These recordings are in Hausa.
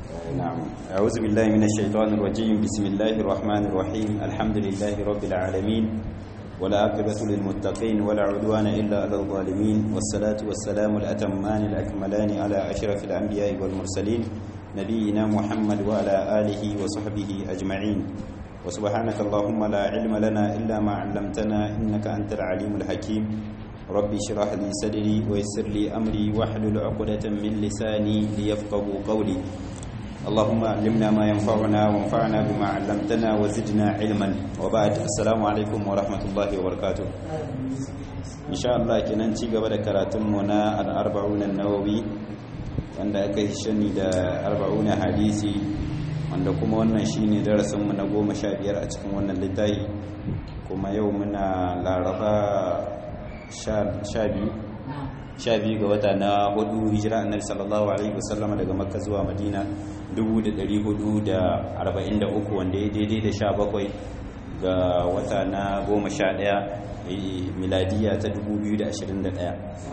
نعم أعوذ بالله من الشيطان الرجيم بسم الله الرحمن الرحيم الحمد لله رب العالمين ولا عاقبة للمتقين ولا عدوان إلا على الظالمين والصلاة والسلام الأتمان الأكملان على أشرف الأنبياء والمرسلين نبينا محمد وعلى آله وصحبه أجمعين وسبحانك اللهم لا علم لنا إلا ما علمتنا إنك أنت العليم الحكيم ربي اشرح لي صدري ويسر لي أمري واحلل عقدة من لساني ليفقهوا قولي اللهم علمنا ما ينفعنا وانفعنا بما علمتنا وزدنا علما وبعد السلام عليكم ورحمة الله وبركاته إن شاء الله kenan ci gaba da karatunmu na al-arba'un an-nawawi wanda aka yi shani da arba'un hadisi wanda kuma wannan shine darasin mu na 15 a cikin wannan littafi kuma yau muna laraba 12 sha biyu ga wata na hudu hijira annabi sallallahu alaihi wasallama daga makka zuwa madina 1443 wanda ya daidai da sha bakwai ga wata na goma sha daya miladiya ta 2021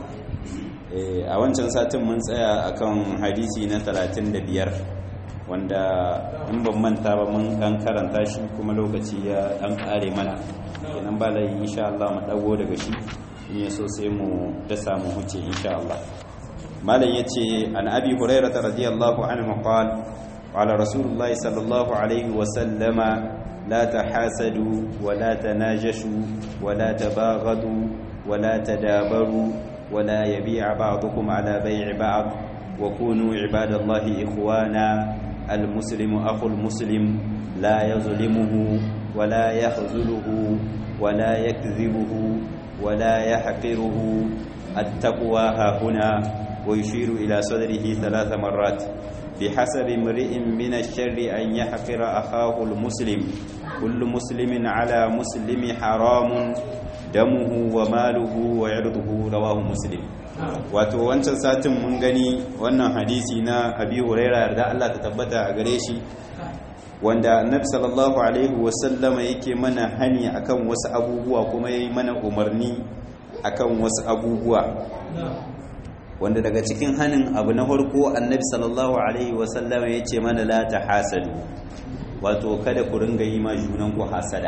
a wancan satin mun tsaya akan hadisi na 35 wanda in ban manta ba mun dan karanta shi kuma lokaci ya dan kare mana kenan ba lai insha Allah mu dago daga shi in so sai mu da samu huce insha Allah malam yace an abi hurairah radiyallahu anhu qala qala rasulullah sallallahu alaihi wa sallama la tahasadu wa la tanajashu wa la tabaghadu wa la tadabaru wa la yabi'a ba'dukum ala bay'i ba'd wa kunu ibadallahi ikhwana المسلم أخو المسلم لا يظلمه ولا يخذله ولا يكذبه ولا يحقره التقوى ها هنا ويشير إلى صدره ثلاث مرات بحسب امرئ من الشر أن يحقر أخاه المسلم كل مسلم على مسلم حرام دمه وماله وعرضه رواه مسلم wato wancan satin mun gani wannan hadisi na abi huraira yarda Allah ta tabbata a gare shi wanda annabi sallallahu alaihi wasallama yake mana hani akan wasu abubuwa kuma yayi mana umarni akan wasu abubuwa wanda daga cikin hanin abu na farko annabi sallallahu alaihi wasallama yace mana la tahasadu wato kada ku ringa yi ma junan ku hasada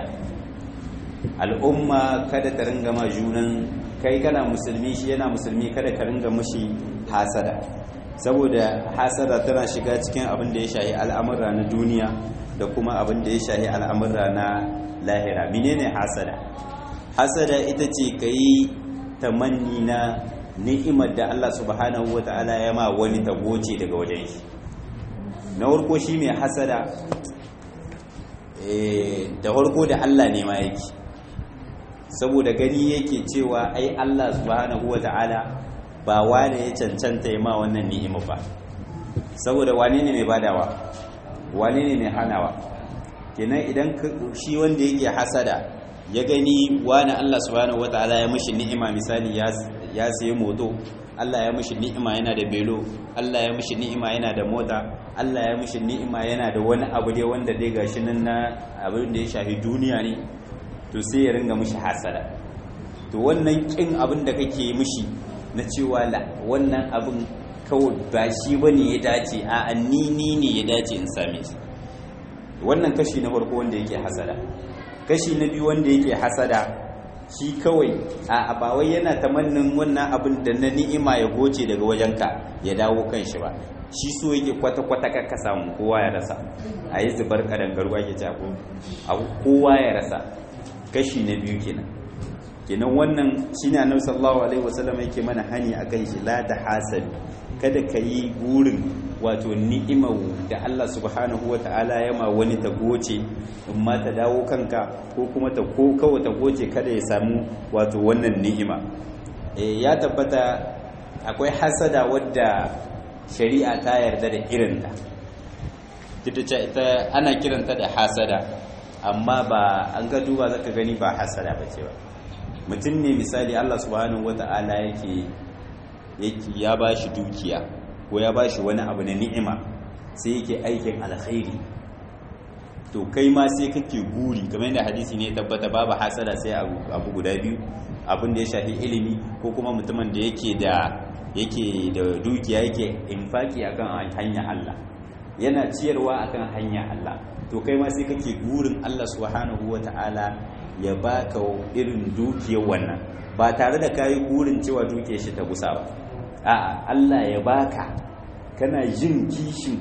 al'umma kada ta ringa ma junan kai kana musulmi shi yana musulmi kada ka ringa mushi hasada saboda hasada tana shiga cikin abin da ya shahi al'amura na duniya da kuma abin da ya shahi al'amura na lahira menene hasada hasada ita ce ka yi tamanni na ni'imar da Allah subhanahu wa ta'ala ya ma wani tagoce daga wajen shi na farko shi mai hasada da farko da Allah ne ma yake saboda gani yake cewa ai Allah subhanahu wa ta'ala ba wane ya cancanta ya ma wannan ni'ima ba saboda wane ne mai badawa wane ne mai hanawa kenan idan shi wanda yake hasada ya gani wani Allah subhanahu wataala ya mishi ni'ima misali ya sayi moto Allah ya mishi ni'ima yana da belo Allah ya mishi ni'ima yana da mota Allah ya mishi ni'ima yana da wani abu dai wanda dai gashi nan na abin da ya shafi duniya ne to sai ya ringa mishi hasada to wannan kin abin da kake mishi na cewa la wannan abin kawai ba shi bane ya dace a ni ni ne ya dace in same shi wannan kashi na farko wanda yake hasada kashi na biyu wanda yake hasada shi kawai a abawai yana tamannin wannan abin da na ni'ima ya goce daga wajenka ya dawo kan shi ba shi so yake kwata-kwata ka samu kowa ya rasa a yi zubar kadangarwa ke jako a kowa ya rasa kashi na biyu kenan kenan wannan shi ne annabi sallallahu alaihi wasallam yake mana hani akan shi la ta hasadu kada ka yi burin wato ni'imar da Allah subhanahu wa ta'ala ya ma wani ta goce in ma ta dawo kanka ko kuma ta ko kawai ta goce kada ya samu wato wannan ni'ima ya tabbata akwai hasada wadda shari'a ta yarda da irinta ita ana kiranta da hasada amma ba an ga duba zaka gani ba hasada ba ce ba mutum ne misali Allah subhanahu wata'ala yake ya ba shi dukiya ko ya ba shi wani abu na ni'ima sai yake aikin alkhairi to kai ma sai kake guri kamar yadda hadisi ne tabbata babu hasada sai abu guda biyu abin da ya shafi ilimi ko kuma mutumin da yake da yake da dukiya yake infaki akan hanyar Allah yana ciyarwa akan hanya Allah to kai ma sai kake gurin Allah subhanahu wata'ala ya baka irin dukiyar wannan ba tare da kayi gurin cewa dukiyar shi ta gusa ba a'a Allah ya baka kana jin kishin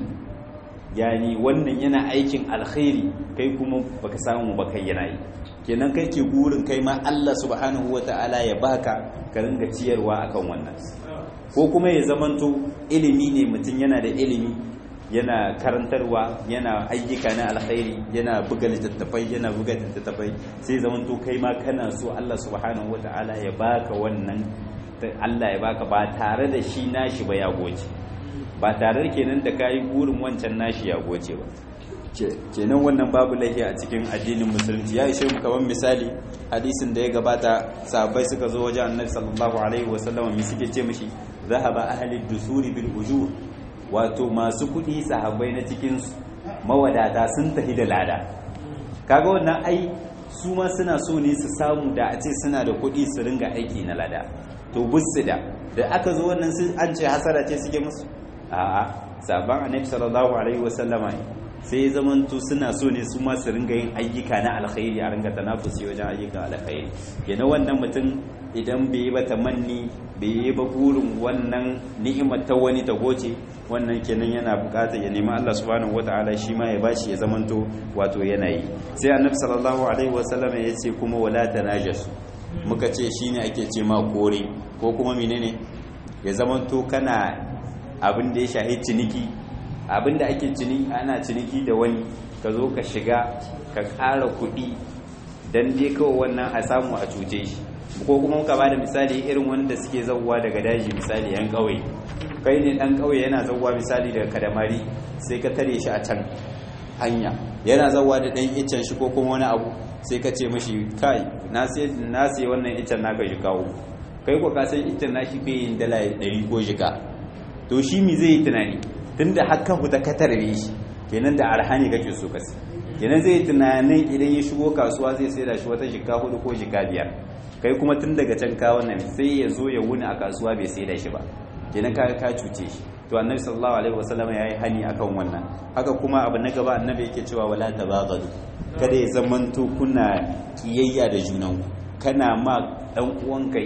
yani wannan yana aikin alkhairi kai kuma baka samu ba kai yana yi kenan kai ke gurin kai ma Allah subhanahu wata'ala ya baka ka ringa ciyarwa akan wannan ko kuma ya zamanto ilimi ne mutum yana da ilimi yana karantarwa yana ayyuka na alkhairi yana buga littattafai yana buga littattafai sai zamanto kai ma kana so Allah subhanahu wata'ala ya baka wannan Allah ya baka ba tare da shi nashi ba ya goce ba tare da kenan da kayi burin wancan nashi ya goce ba kenan wannan babu laifi a cikin addinin musulunci ya ishe mu kaman misali hadisin da ya gabata sahabbai suka zo wajen annabi sallallahu alaihi wasallam mi suke ce mishi zahaba ahli dusuri bil ujur wato masu kudi sahabbai na cikin mawadata sun tafi da lada kaga wannan ai su ma suna so ne su samu da a ce suna da kudi su ringa aiki na lada to bussu da da aka zo wannan an ce hasara ce suke musu a'a sabon annabi sallallahu alaihi wasallama sai ya zamanto suna so ne su ma su ringa yin ayyuka na alkhairi a ringa tanafusi wajen ayyukan alkhairi yana wannan mutum idan bai yi ba tamanni bai yi ba burin wannan ni'imar ta wani ta goce wannan kenan yana bukatar ya nemi Allah subhanahu wataala shi ma ya bashi ya zamanto wato yana yi sai annabi sallallahu alaihi wasallam ya ce kuma wala tanajasu muka ce shine ake ce ma kore ko kuma menene ya zamanto kana abin da ya shahi ciniki abin da ake ciniki ana ciniki da wani ka zo ka shiga ka ƙara kuɗi don dai kawai wannan a samu a cuce shi ko kuma ka bada misali irin wanda suke zauwa daga daji misali yan ƙauye kai ne ɗan ƙauye yana zauwa misali daga kadamari sai ka tare shi a can hanya yana zauwa da ɗan iccen shi ko kuma wani abu sai ka ce mashi kai na sai wannan iccen naka shi kawo kai ko ka san iccen nashi bai yin dala ɗari ko shiga to shi mi zai yi tunani tunda haka fita ka tarbe shi kenan da arhani kake so kasi kenan zai tunanin idan ya shigo kasuwa zai sai da shi wata shika hudu ko shika biyar kai kuma tun daga can ka wannan sai ya zo ya wuni a kasuwa bai sai da shi ba kenan ka ka cuce shi to annabi sallallahu alaihi wasallam yayi hani akan wannan haka kuma abu na gaba annabi yake cewa wala tabaghadu kada ya zamanto kuna kiyayya da junanku kana ma dan uwanka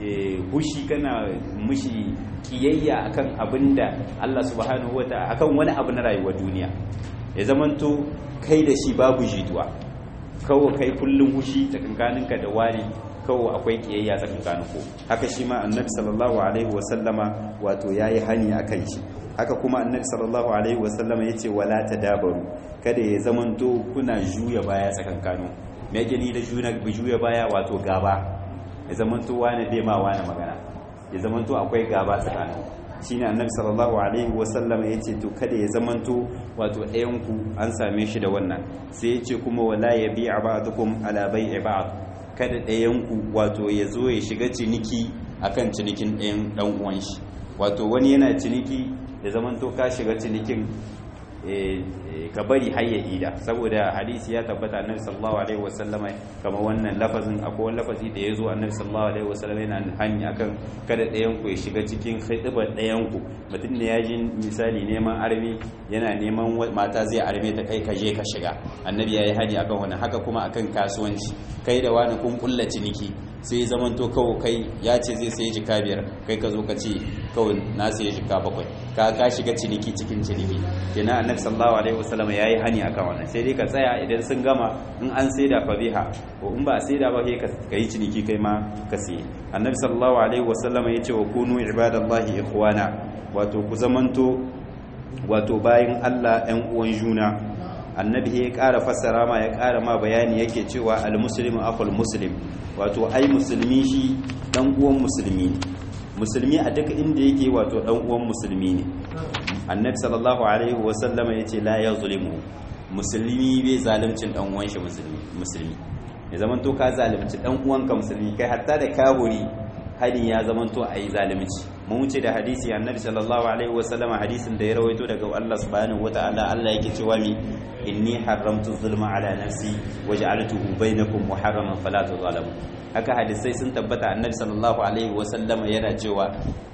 hushi kana mushi kiyayya akan abinda Allah subhanahu wata akan wani abu na rayuwar duniya ya zamanto kai da shi babu jituwa kawai kai kullum hushi tsakankaninka da wani kawai akwai kiyayya tsakanin ku haka shi ma annabi sallallahu alaihi wasallama wato yayi hani akan shi haka kuma annabi sallallahu alaihi wasallama yace wala tadabaru kada ya zamanto kuna juya baya tsakankanin me yake ni da juya baya wato gaba ya zamanto wani bai ma wani magana ya zamanto akwai gaba tsakanin shine annabi sallallahu alaihi wasallam ya ce to kada ya zamanto wato ɗayan ku an same shi da wannan sai ya ce kuma wala ya bi ba'dukum ala bai'i ba'd kada ɗayan ku wato ya zo ya shiga ciniki akan cinikin ɗayan dan uwan shi wato wani yana ciniki ya zamanto ka shiga cinikin ka bari har ya ida saboda hadisi ya tabbata annabi sallallahu alaihi wasallam kamar wannan lafazin akwai wani lafazi da ya zo annabi sallallahu alaihi wasallam yana hani akan kada ɗayan ku ya shiga cikin khidbar ɗayan ku mutum ne ya ji misali neman armi yana neman mata zai arme ta kai ka je ka shiga annabi ya yi hani akan wannan haka kuma akan kasuwanci kai da wani kun kulla ciniki sai zaman to kawo kai ya ce zai sai jika biyar kai ka zo ka ce kawai na sai jika bakwai ka ka shiga ciniki cikin ciniki kenan annabi sallallahu alaihi wasallam yayi hani akan wannan sai dai ka tsaya idan sun gama in an saida fa biha ko in ba saida ba kai ka yi ciniki kai ma ka siye annabi sallallahu alaihi wasallam ya ce wa kunu ibadallahi ikhwana wato ku zamanto wato bayin Allah ɗan uwan juna annabi ya ƙara fassara ma ya ƙara ma bayani yake cewa al-muslimu akhul muslim wato ai musulmi shi dan uwan musulmi ne musulmi a duk inda yake wato dan uwan musulmi ne annabi sallallahu alaihi wa sallama yace la yazlimu musulmi bai zalimcin dan uwan shi musulmi musulmi ya zaman to ka zalunci dan uwanka musulmi kai hatta da kaburi hadin ya zaman to ayi zalunci mun wuce da hadisi annabi sallallahu alaihi wa sallama hadisin da ya rawaito daga Allah subhanahu wataala Allah yake cewa mi inni haramtu zulma ala nafsi waj'altuhu bainakum muharraman fala tuzalamu haka hadisai sun tabbata annabi sallallahu alaihi wasallama yana cewa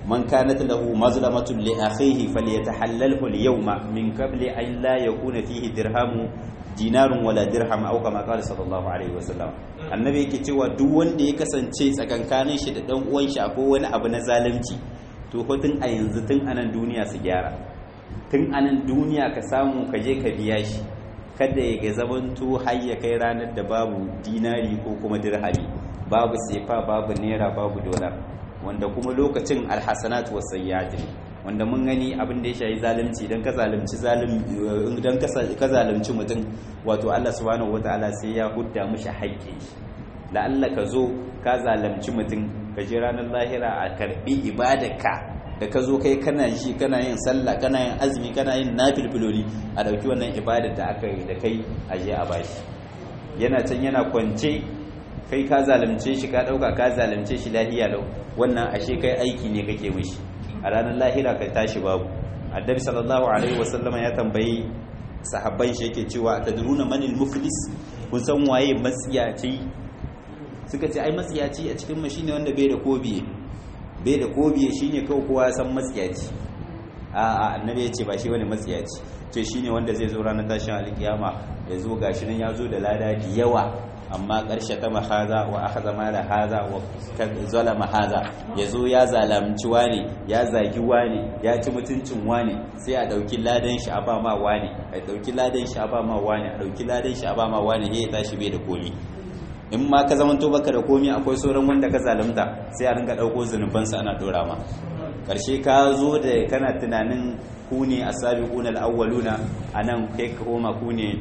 man kanat lahu mazlamatun li akhihi falyatahallalhu al-yawma min qabli an la yakuna fihi dirhamu dinarun wala dirham aw kama qala sallallahu alaihi wasallam annabi yake cewa duk wanda ya kasance tsakankanin shi da dan uwan shi akwai wani abu na zalunci to ko tun a yanzu tun anan duniya su gyara tun anan duniya ka samu ka je ka biya shi kada ya ga zamanto har ya kai ranar da babu dinari ko kuma dirhami babu sefa babu naira babu dolar wanda kuma lokacin alhasanat was sayyi'at ne wanda mun gani abin da ya shayi zalunci dan ka zalunci zalim dan ka zalunci mutum wato Allah subhanahu wataala sai ya hudda mishi haƙƙi la'alla ka zo ka zalunci mutum ka je ranar lahira a karbi ibadarka da ka zo kai kana shi kana yin sallah kana yin azumi kana yin nafilfiloli a dauki wannan ibadar da aka yi da kai a je a bashi yana can yana kwance kai ka zalunce shi ka dauka ka zalunce shi lahiya lau wannan ashe kai aiki ne kake mishi a ranar lahira ka tashi babu annabi sallallahu alaihi wasallama ya tambayi sahabban shi yake cewa tadruna manil muflis kun san waye matsiyaci suka ce ai matsiyaci a cikin mu shine wanda bai da kobiye bai da kobiye shine kawai kowa san matsiyaci a a annabi ya ce ba shi wani matsiyaci to shine wanda zai zo ranar tashin alkiyama ya zo gashi nan ya zo da lada da yawa amma ƙarshe ta mahaza wa aka zama da haza wa zalama haza ya zo ya zalamci wane ya zagi wane ya ci mutuncin wane sai a ɗauki ladan shi a ba ma wane a ɗauki ladan shi a ba ma wane a ɗauki ladan shi a ba ma wane ya tashi bai da komi in ma ka zamanto baka da komi akwai sauran wanda ka zalunta sai a ringa ɗauko zunubansa ana ɗora ma ƙarshe ka zo da kana tunanin ku ne a sabiquna al-awwaluna anan kai ka koma ku ne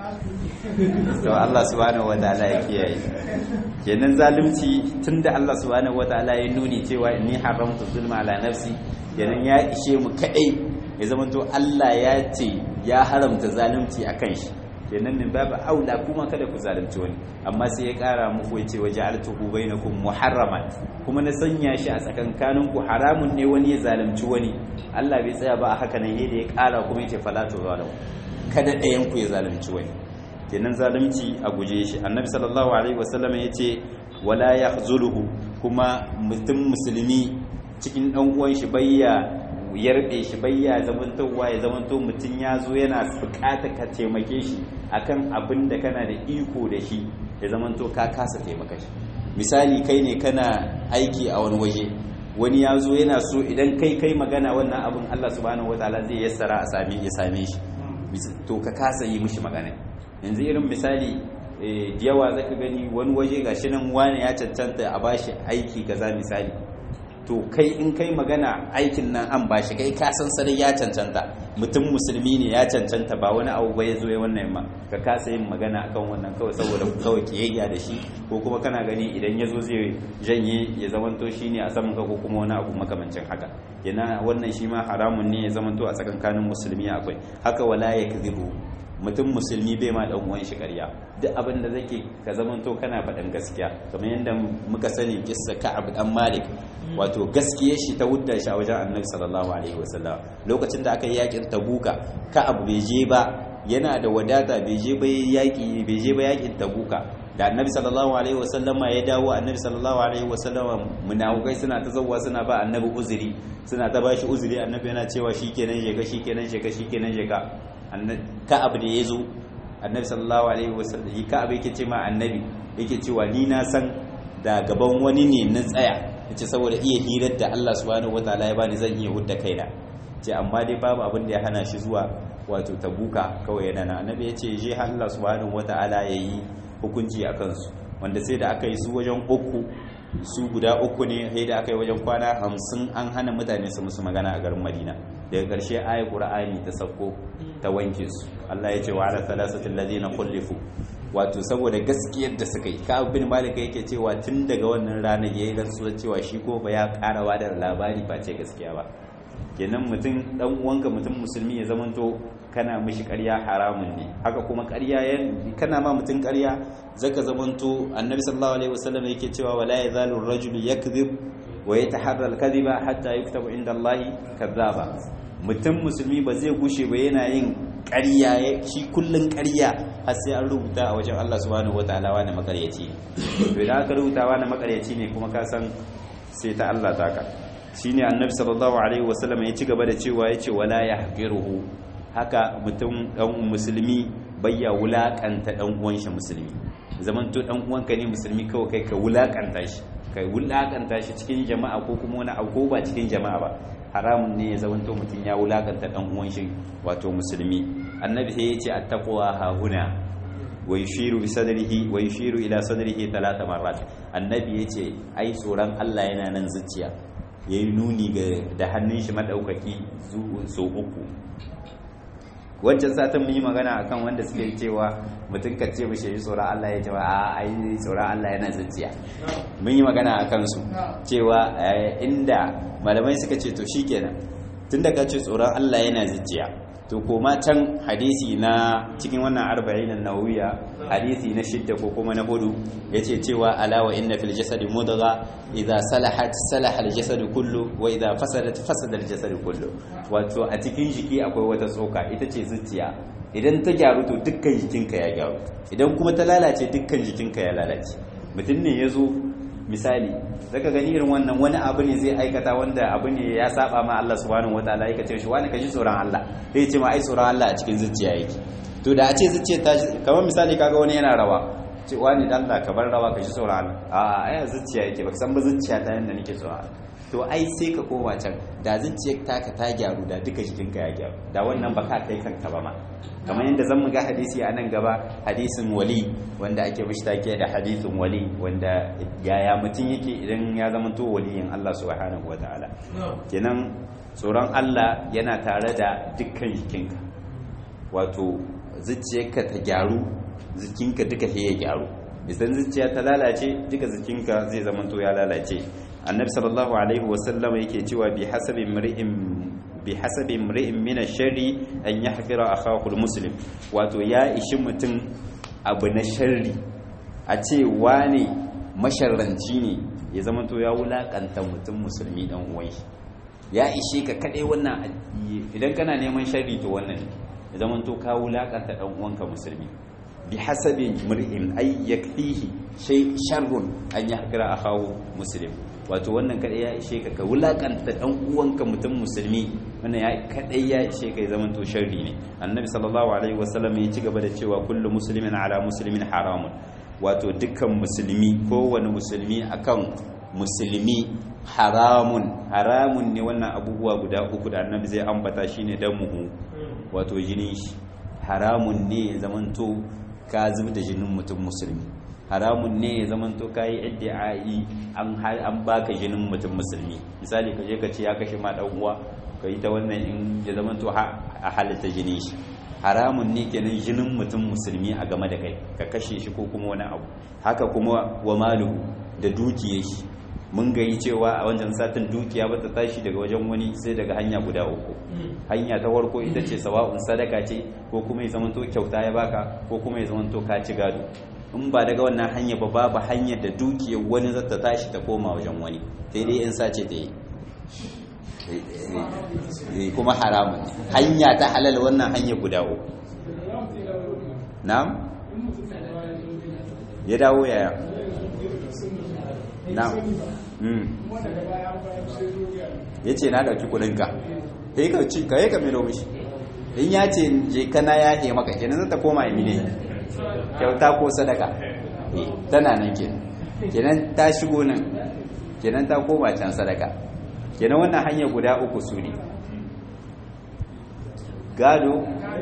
to Allah subhanahu wataala ya kiyaye kenan zalunci tunda Allah subhanahu wataala ya nuni cewa inni haramtu zulma ala nafsi kenan ya ishe mu kadai ya zamanto Allah ya ce ya haramta zalunci akan shi kenan min babu aula kuma kada ku zalunci wani amma sai ya kara muku ya ce waje altuhu bainakum muharraman kuma na sanya shi a tsakankanin ku haramun ne wani ya zalunci wani Allah bai tsaya ba a haka nan yadda ya kara kuma ya ce fala tu zalamu kada ɗayan ku ya zalunci wani kenan zalunci a guje shi annabi sallallahu alaihi wasallam ya ce wala yahzuluhu kuma mutum musulmi cikin dan uwan shi bayya yarbe shi bayya zamantowa ya zamanto mutum ya zo yana bukata ka taimake shi akan abin da kana da iko da shi ya zamanto ka kasa taimaka shi misali kai ne kana aiki a wani waje wani ya zo yana so idan kai kai magana wannan abin Allah subhanahu wataala zai yassara a same ya same shi to ka kasa yi mishi magana yanzu irin misali da yawa zaka gani wani waje gashi nan wani ya cancanta a bashi aiki kaza misali to kai in kai magana aikin nan an bashi kai ka san sarai ya cancanta mutum musulmi ne ya cancanta ba wani abu ba ya zo ya wannan ma ka kasa yin magana akan wannan kawai saboda kawai kiyayya da shi ko kuma kana gani idan ya zo zai janye ya zamanto shi ne a saman ka ko kuma wani abu makamancin haka yana wannan shi ma haramun ne ya zamanto a tsakankanin musulmi akwai haka wala ya kazibu mutum musulmi bai ma dan uwan shi ƙarya duk abin da zake ka zamanto kana faɗan gaskiya kamar yadda muka sani kissa Ka'ab dan Malik wato gaskiyar shi ta wudda shi a wajen Annabi sallallahu alaihi wasallam lokacin da aka yi yakin Tabuka Ka'ab bai je ba yana da wadata bai je ba yaki bai je ba yakin Tabuka da Annabi sallallahu alaihi wasallam ya dawo Annabi sallallahu alaihi wasallam munafikai suna ta zawwa suna ba Annabi uzuri suna ta bashi uzuri Annabi yana cewa shikenan je ka shikenan je ka shikenan je ka ka'ab da ya zo annabi sallallahu alaihi wasallam ka'ab yake ce ma annabi yake cewa ni na san da gaban wani ne na tsaya yace saboda iya hirar da Allah subhanahu wataala ya bani zan iya hudda kaina ce amma dai babu abin da ya hana shi zuwa wato tabuka kawai yana na annabi yace je Allah subhanahu wataala yayi hukunci akan su wanda sai da aka yi su wajen uku su guda uku ne sai da aka yi wajen kwana hamsin an hana mutane su musu magana a garin madina daga ƙarshe ayi ƙur'ani ta sauko ta wanke su Allah ya ce wa ala thalathati alladhina khulifu wato saboda gaskiyar da suka yi ka bin malika yake cewa tun daga wannan ranar yayi rantsuwa cewa shi ko ba ya karawa da labari ba ce gaskiya ba kenan mutum dan uwanka mutum musulmi ya zamanto kana mishi ƙarya haramun ne haka kuma ƙarya kana ma mutum ƙarya zaka zamanto annabi sallallahu alaihi wasallam yake cewa wala yazalu ar-rajulu yakdhib wa yataharra al-kadhiba hatta yuktabu inda Allah kadhaba mutum musulmi ba zai gushe ba yana yin ƙarya shi kullun ƙarya har sai an rubuta a wajen Allah subhanahu wataala wani makaryaci to idan aka rubuta wani makaryaci ne kuma ka san sai ta Allah taka shine annabi sallallahu alaihi wasallam ya ci gaba da cewa yace wala yahqiruhu haka mutum dan musulmi bayya wulakanta dan uwan shi musulmi zaman to dan uwanka ne musulmi kawai kai ka wulakanta shi kai wulakanta shi cikin jama'a ko kuma wani abu ba cikin jama'a ba haramun ne ya zaman to mutum ya wulakanta dan uwan shi wato musulmi annabi sai yace attaqwa hahuna wa yushiru bi sadrihi wa yushiru ila sadrihi talata marrat annabi yace ai tsoron Allah yana nan zuciya yayi nuni ga da hannun shi madaukaki so uku wancan satin mun yi magana akan wanda suke cewa mutum ka ce mishi yi tsoron Allah ya ce ba a ai tsoron Allah yana zuciya mun yi magana akan su cewa inda malamai suka ce to shikenan tunda ka ce tsoron Allah yana zuciya to koma can hadisi na cikin wannan arba'in nawawiya hadisi na shidda ko kuma na hudu yace cewa ala wa inna fil jasadi mudgha idza salahat salaha al jasad kullu wa idza fasadat fasada al jasad kullu wato a cikin jiki akwai wata tsoka ita ce zuciya idan ta gyaru to dukkan jikinka ya gyaru idan kuma ta lalace dukkan jikinka ya lalace mutum ne ya zo misali zaka gani irin wannan wani abu ne zai aikata wanda abu ne ya saba ma Allah subhanahu wataala yake ce shi wani kaji tsoron Allah sai ce ma ai tsoron Allah a cikin zuciya yake to da a ce zuciya ta kamar misali kaga wani yana rawa ce wani dan Allah ka bar rawa kaji tsoron Allah a ai zuciya yake baka san ba zuciya ta yanda nake tsoron Allah to ai sai ka koma can da zuciyar taka ta gyaru da duka jikinka ya gyaru da wannan ba ka kai kanka ba ma kamar yadda zan mu ga hadisi a nan gaba hadisin wali wanda ake mishi take da hadisin wali wanda yaya mutum yake idan ya zama to waliyin Allah subhanahu wataala kenan tsoron Allah yana tare da dukkan jikinka wato zuciyarka ta gyaru jikinka duka ya gyaru idan zuciya ta lalace duka jikinka zai zama to ya lalace annabi sallallahu alaihi wasallam yake cewa bi hasabi imri'in bi hasabi imri'in min ash-sharri an yahqira akhahu al-muslim wato ya ishi mutum abu na sharri a ce wane masharranci ne ya zama to ya wulakanta mutum musulmi dan uwan shi ya ishe ka kadai wannan idan kana neman sharri to wannan ya zama to ka wulakanta dan uwanka musulmi bi hasabi imri'in ay yakfihi shay sharrun an yahqira akhahu muslim wato wannan kadai ya ishe ka ka wulakanta dan uwanka mutum musulmi wannan ya kadai ya ishe ka ya zama to sharri ne annabi sallallahu alaihi wasallam ya ci gaba da cewa kullu muslimin ala muslimin haramun wato dukkan musulmi kowane musulmi akan musulmi haramun haramun ne wannan abubuwa guda uku da annabi zai ambata shine damuhu wato jinin shi haramun ne ya zamanto ka zub da jinin mutum musulmi haramun ne ya zaman to kayi iddi'ai an an baka jinin mutum musulmi misali ka je ka ce ya kashe ma dan uwa ka yi ta wannan in ya zaman to a halitta jinin shi haramun ne kenan jinin mutum musulmi a game da kai ka kashe shi ko kuma wani abu haka kuma wa maluhu da dukiyar shi mun gayi cewa a wancan satin dukiya ba ta tashi daga wajen wani sai daga hanya guda uku hanya ta farko ita ce sawa'un sadaka ce ko kuma ya zamanto kyauta ya baka ko kuma ya zamanto ka ci gado in ba daga wannan hanya ba babu hanyar da dukiyar wani zata tashi ta koma wajen wani sai dai in sace ta yi kuma haramun hanya ta halal wannan hanya guda uku na'am ya dawo yaya na'am ya ce na ɗauki kudinka ka yi ka milo mishi in ya ce je kana ya ke maka kenan zata koma emine kyauta ko sadaka tana nan kenan kenan ta shigo nan kenan ta koma can sadaka kenan wannan hanya guda uku su ne gado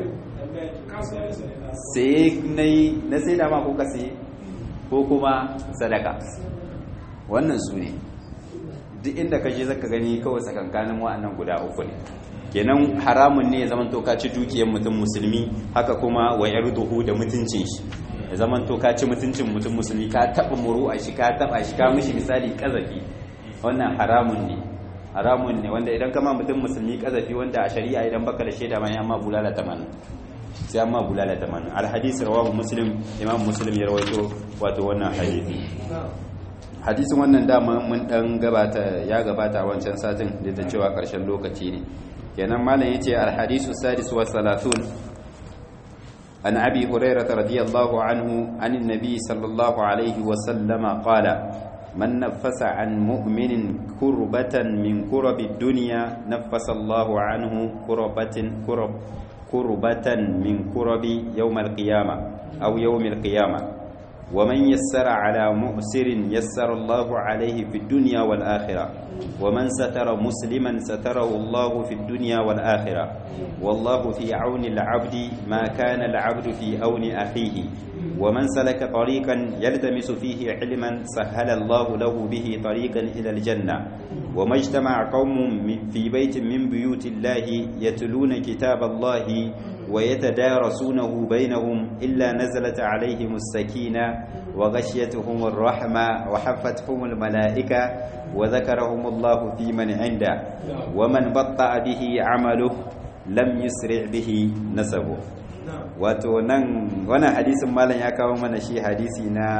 sai na yi na sai dama ko ka sai ko kuma sadaka wannan su ne duk inda ka je zaka gani kawai tsakankanin wa'annan guda uku ne kenan haramun ne ya zaman to ka ci dukiyar mutum musulmi haka kuma wa yarduhu da mutuncin shi ya zaman to ka ci mutuncin mutum musulmi ka taba muru a shi ka taba shi ka mishi misali kazafi wannan haramun ne haramun ne wanda idan kama mutum musulmi kazafi wanda a shari'a idan baka da shaida ma amma bulala tamanin sai amma bulala tamanin alhadisi rawahu muslim imam muslim ya rawaito wato wannan hadisi hadisin wannan dama mun dan gabata ya gabata wancan satin da ta cewa karshen lokaci ne kenan malam yace alhadisu sadis wa salasun an abi hurairah radiyallahu anhu anin nabi sallallahu alaihi wa sallama qala man nafasa an mu'minin kurbatan min kurabi dunya nafasa Allahu anhu kurbatin kurab kurbatan min kurabi yawmal qiyamah aw yawmil qiyamah ومن يسر على مؤسر يسر الله عليه في الدنيا والآخرة ومن ستر مسلما ستره الله في الدنيا والآخرة والله في عون العبد ما كان العبد في عون أخيه ومن سلك طريقا يلتمس فيه علما سهل الله له به طريقا إلى الجنة وما اجتمع قوم في بيت من بيوت الله يتلون كتاب الله ويتدارسونه بينهم إلا نزلت عليهم السكينة وغشيتهم الرحمة وحفتهم الملائكة وذكرهم الله في من عنده ومن بطأ به عمله لم يسرع به نسبه wato nan wannan hadisin malam ya kawo mana shi hadisi na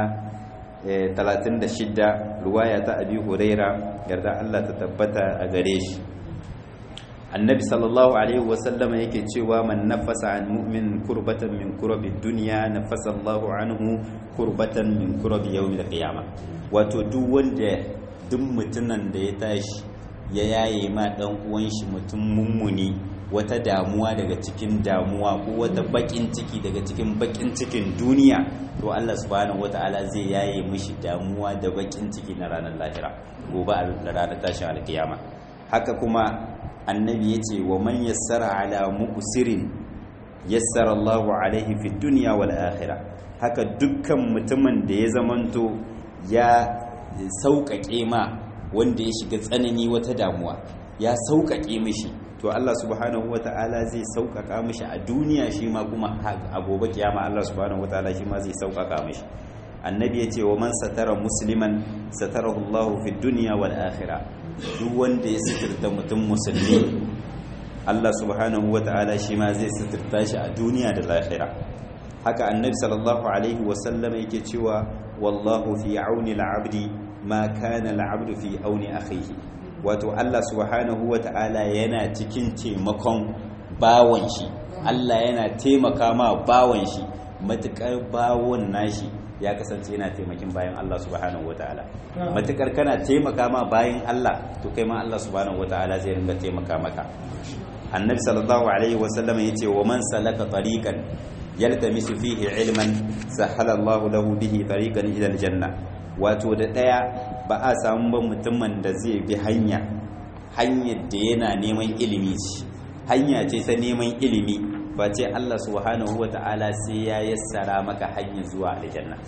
36 ruwaya ta abi huraira yarda Allah ta tabbata a gare shi annabi sallallahu alaihi wasallam yake cewa man nafasa an mu'min kurbatan min kurabi dunya nafasa Allahu anhu kurbatan min kurabi yawmil qiyamah wato duk wanda duk mutunan da ya tashi ya yaye ma dan uwan shi mutum mummuni wata damuwa daga cikin damuwa ko wata bakin ciki daga cikin bakin cikin duniya to Allah subhanahu wataala zai yaye mishi damuwa da bakin ciki na ranar lahira gobe a ranar tashin alkiyama haka kuma annabi ya ce wa man yassara ala mu'sirin yassara Allahu alaihi fi dunya wal akhirah haka dukkan mutumin da ya zamanto ya sauƙaƙe ma wanda ya shiga tsanani wata damuwa ya sauƙaƙe mishi to Allah subhanahu wata'ala zai sauƙaƙa mishi a duniya shi ma kuma a gobe kiyama Allah subhanahu wata'ala shi ma zai sauƙaƙa mishi annabi ya ce wa man satara musliman satarahu Allahu fi dunya wal akhirah duk wanda ya sitirta mutum musulmi Allah subhanahu wata'ala shi ma zai sitirta shi a duniya da lahira haka annabi sallallahu alaihi wasallam yake cewa wallahu fi auni al-abdi ma kana al-abdu fi auni akhihi wato Allah subhanahu wata'ala yana cikin taimakon bawon shi Allah yana taimaka ma bawon shi matukar bawon nashi ya kasance yana taimakin bayan Allah subhanahu wataala matukar kana taimaka ma bayan Allah to kai ma Allah subhanahu wataala zai ringa taimaka maka annabi sallallahu alaihi wasallam yace wa man salaka tariqan yaltamisu fihi ilman sahala Allah lahu bihi tariqan ila aljanna wato da daya ba a samu ba mutumin da zai bi hanya hanyar da yana neman ilimi ce hanya ce ta neman ilimi ba ce Allah subhanahu wa ta'ala sai ya yassara maka hanyar zuwa aljanna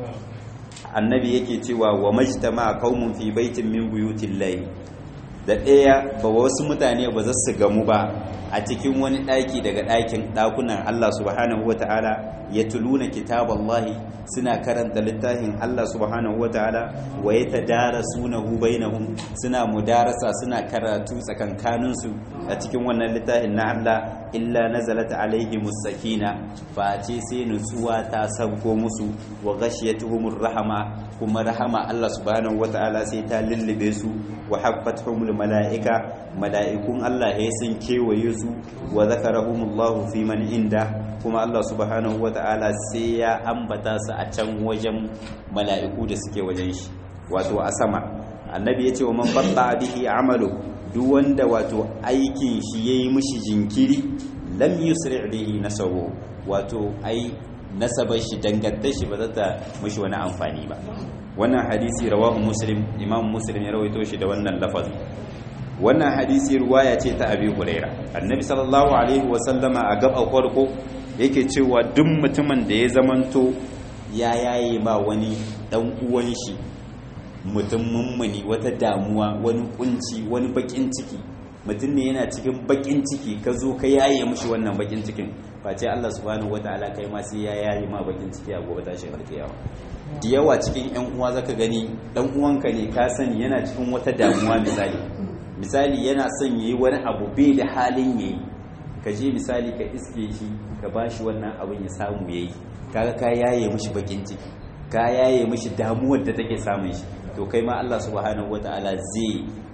annabi yake cewa wa majtama qaumun fi baitin min buyutil layl da ɗaya ba wasu mutane ba za su gamu ba a cikin wani ɗaki daga ɗakin ɗakunan Allah subhanahu wa ta'ala ya tuluna kitaballahi suna karanta littafin Allah subhanahu wa ta'ala wa ya tadara sunahu bainahum suna mudarasa suna karatu tsakankaninsu a cikin wannan littafin na Allah illa nazalat alaihim sakina fa ce sai nutsuwa ta sabko musu wa ghashiyatuhumur rahama kuma rahama Allah subhanahu wa ta'ala sai ta lullube su wa haffatuhumul mala'ika mala'ikun Allah ya sun kewaye su wa zakarahumullahu fi man inda kuma Allah subhanahu wata'ala sai ya ambata su a can wajen mala'iku da suke wajen shi wato a sama annabi ya ce wa man batta bihi amalu duk wanda wato aikin shi yayi mishi jinkiri lam yusri bihi nasabu wato ai nasabar shi dangantar shi ba za ta mishi wani amfani ba wannan hadisi rawahu muslim imam muslim ya rawaito shi da wannan lafazi wannan hadisi ruwaya ce ta abi huraira annabi sallallahu alaihi wasallama a gaba farko yake cewa duk mutumin da ya zamanto ya yaye ba wani dan uwan shi mutum mummuni wata damuwa wani kunci wani bakin ciki mutum ne yana cikin bakin ciki ka zo ka yaye mushi wannan bakin cikin face Allah subhanahu wataala kai ma sai ya yaye ma bakin ciki a gobe tashin alkiyawa da yawa cikin yan uwa zaka gani dan uwanka ne ka sani yana cikin wata damuwa misali misali yana son yi wani abu bai da halin yayi ka je misali ka iske shi ka bashi wannan abin ya samu yayi kaga ka yaye mishi bakin ciki ka yaye mishi damuwar da take samun shi to kai ma Allah subhanahu wataala zai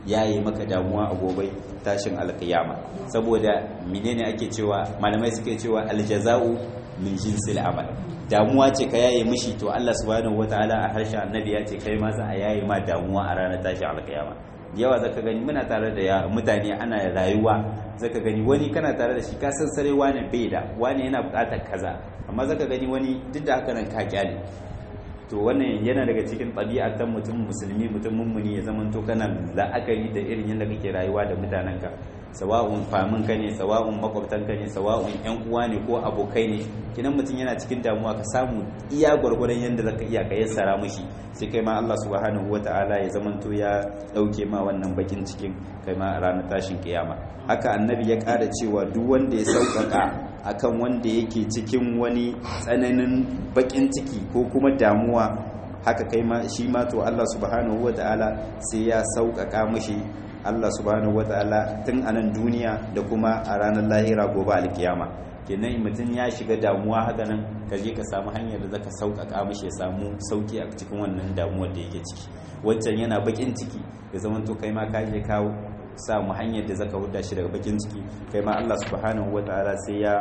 yayi maka damuwa a gobe tashin alkiyama saboda menene ake cewa malamai suke cewa aljaza'u min jinsil amal damuwa ce ka yaye mishi to Allah subhanahu wataala a harshen annabi ya ce kai ma za a yaye ma damuwa a ranar tashin alkiyama yawa zaka gani muna tare da mutane ana rayuwa zaka gani wani kana tare da shi ka san sare wani bai da wani yana bukatar kaza amma zaka gani wani duk da haka nan ka kyale to wannan yana daga cikin ɗabi'ar ta mutum musulmi mutum mummuni ya zama to kana la'akari da irin yadda kake rayuwa da mutanenka sawa'un famin ka ne sawa'un makwabtan ka ne sawa'un yan uwa ne ko abokai ne kinan mutum yana cikin damuwa ka samu iya gwargwadon yadda zaka iya ka yassara mishi sai kai ma Allah subhanahu wata'ala ya zama to ya dauke ma wannan bakin cikin kai ma a ranar tashin kiyama haka annabi ya ƙara cewa duk wanda ya sauƙaƙa akan wanda yake cikin wani tsananin bakin ciki ko kuma damuwa haka kai ma shi ma to Allah subhanahu wata'ala sai ya sauƙaƙa mishi Allah subhanahu wata'ala tun a nan duniya da kuma a ranar lahira gobe alkiyama kenan mutum ya shiga damuwa haka nan ka je ka samu hanyar da zaka sauƙaƙa mishi ya samu sauki a cikin wannan damuwar da yake ciki wancan yana bakin ciki ya zama to kai ma ka je kawo samu hanyar da zaka huda shi daga bakin ciki kai ma Allah subhanahu wataala sai ya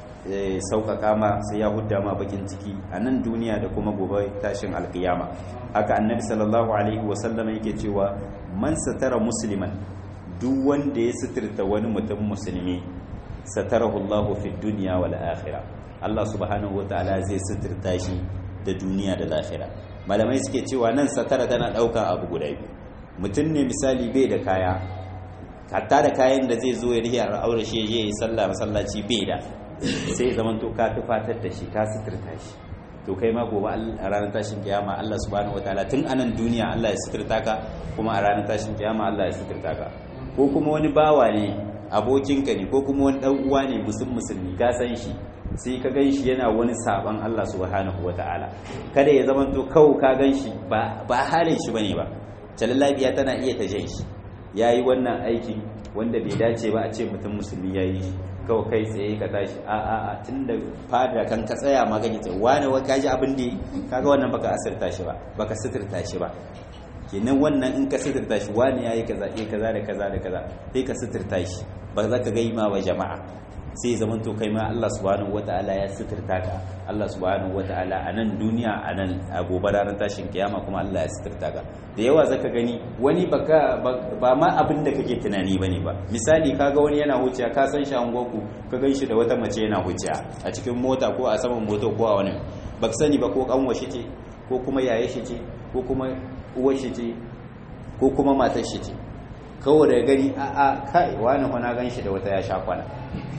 sauƙaƙa ma sai ya hudda ma bakin ciki a nan duniya da kuma gobe tashin alkiyama haka annabi sallallahu alaihi wasallam yake cewa man satara musliman duk wanda ya suturta wani mutum musulmi satarahu Allahu fi dunya wal akhirah Allah subhanahu wataala zai suturta shi da duniya da lahira malamai suke cewa nan satara tana ɗauka abu guda biyu mutum ne misali bai da kaya hatta da kayan da zai zo ya riya aure shi ya yi sallah masallaci bai da sai zaman to ka tufatar da shi ka suturta shi to kai ma gobe a ranar tashin kiyama Allah subhanahu wataala tun a nan duniya Allah ya suturta ka kuma a ranar tashin kiyama Allah ya suturta ka ko kuma wani bawa ne abokinka ne ko kuma wani dan uwa ne musulmi musulmi ka san shi sai ka gan shi yana wani saban Allah subhanahu wataala kada ya zaman to kawo ka gan shi ba ba halin shi bane ba jalallabiya tana iya ta jan shi ya yi wannan aikin wanda bai dace ba a ce mutum musulmi ya yi kawai kai tsaye ka tashi a a a tun da fada kan ka tsaya ma gani tsaye wani wa kaji abin da kaga wannan baka asirta shi ba baka sitirta shi ba kenan wannan in ka sitirta shi wani ya yi kaza eh kaza da kaza da kaza sai ka sitirta shi ba za ka gaima wa jama'a sai zaman to kai ma Allah subhanahu wataala ya sitirta ka Allah subhanahu wataala a nan duniya a nan a gobe ranar tashin kiyama kuma Allah ya sitirta ka da yawa zaka gani wani baka ba ma abin da kake tunani bane ba misali kaga wani yana huciya ka san shi an goku ka gan shi da wata mace yana huciya a cikin mota ko a saman moto ko a wani baka sani ba ko kanwa shi ce ko kuma yaye shi ce ko kuma uwar shi ce ko kuma matar shi ce kawai da gani a a kai wani kwana gan shi da wata ya sha kwana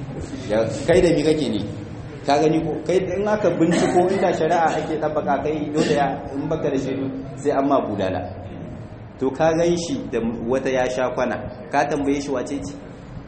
kai da mi kake ne ka gani ko kai in aka binciko inda shari'a ake tabbaka kai dole ya in baka da shaidu sai an ma budala to ka gan shi da wata ya sha kwana ka tambaye shi wace ce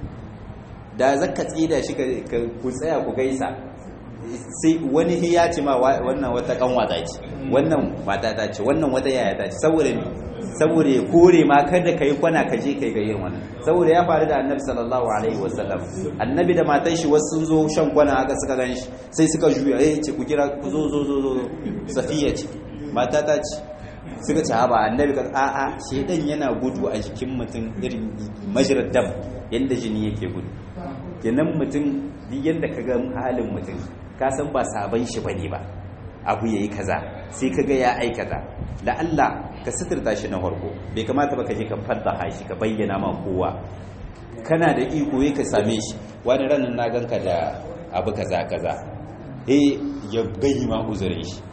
da zaka tsida shi ka ku tsaya ku gaisa sai wani ya ce ma wannan wata kanwa ta ce wannan mata ta ce wannan wata yaya ta ce saboda ni saboda ya kore ma kada ka yi kwana ka je kai ga yin wannan saboda ya faru da annabi sallallahu alaihi wasallam annabi da matan shi wasu sun zo shan kwana haka suka gan shi sai suka juya eh ce ku kira ku zo zo zo zo safiya ce mata ta ce suka ce haba annabi ka a a shedan yana gudu a jikin mutum irin majrad dam yanda jini yake gudu kenan mutum duk yanda ka ga halin mutum ka san ba sabon shi bane ba abu yayi kaza sai kaga ya aikata da Allah ka suturta shi na farko bai kamata ba ka je ka faddaha shi ka bayyana ma kowa kana da iko yi ka same shi wani ranar na ganka da abu kaza kaza eh ya gayi ma uzurin shi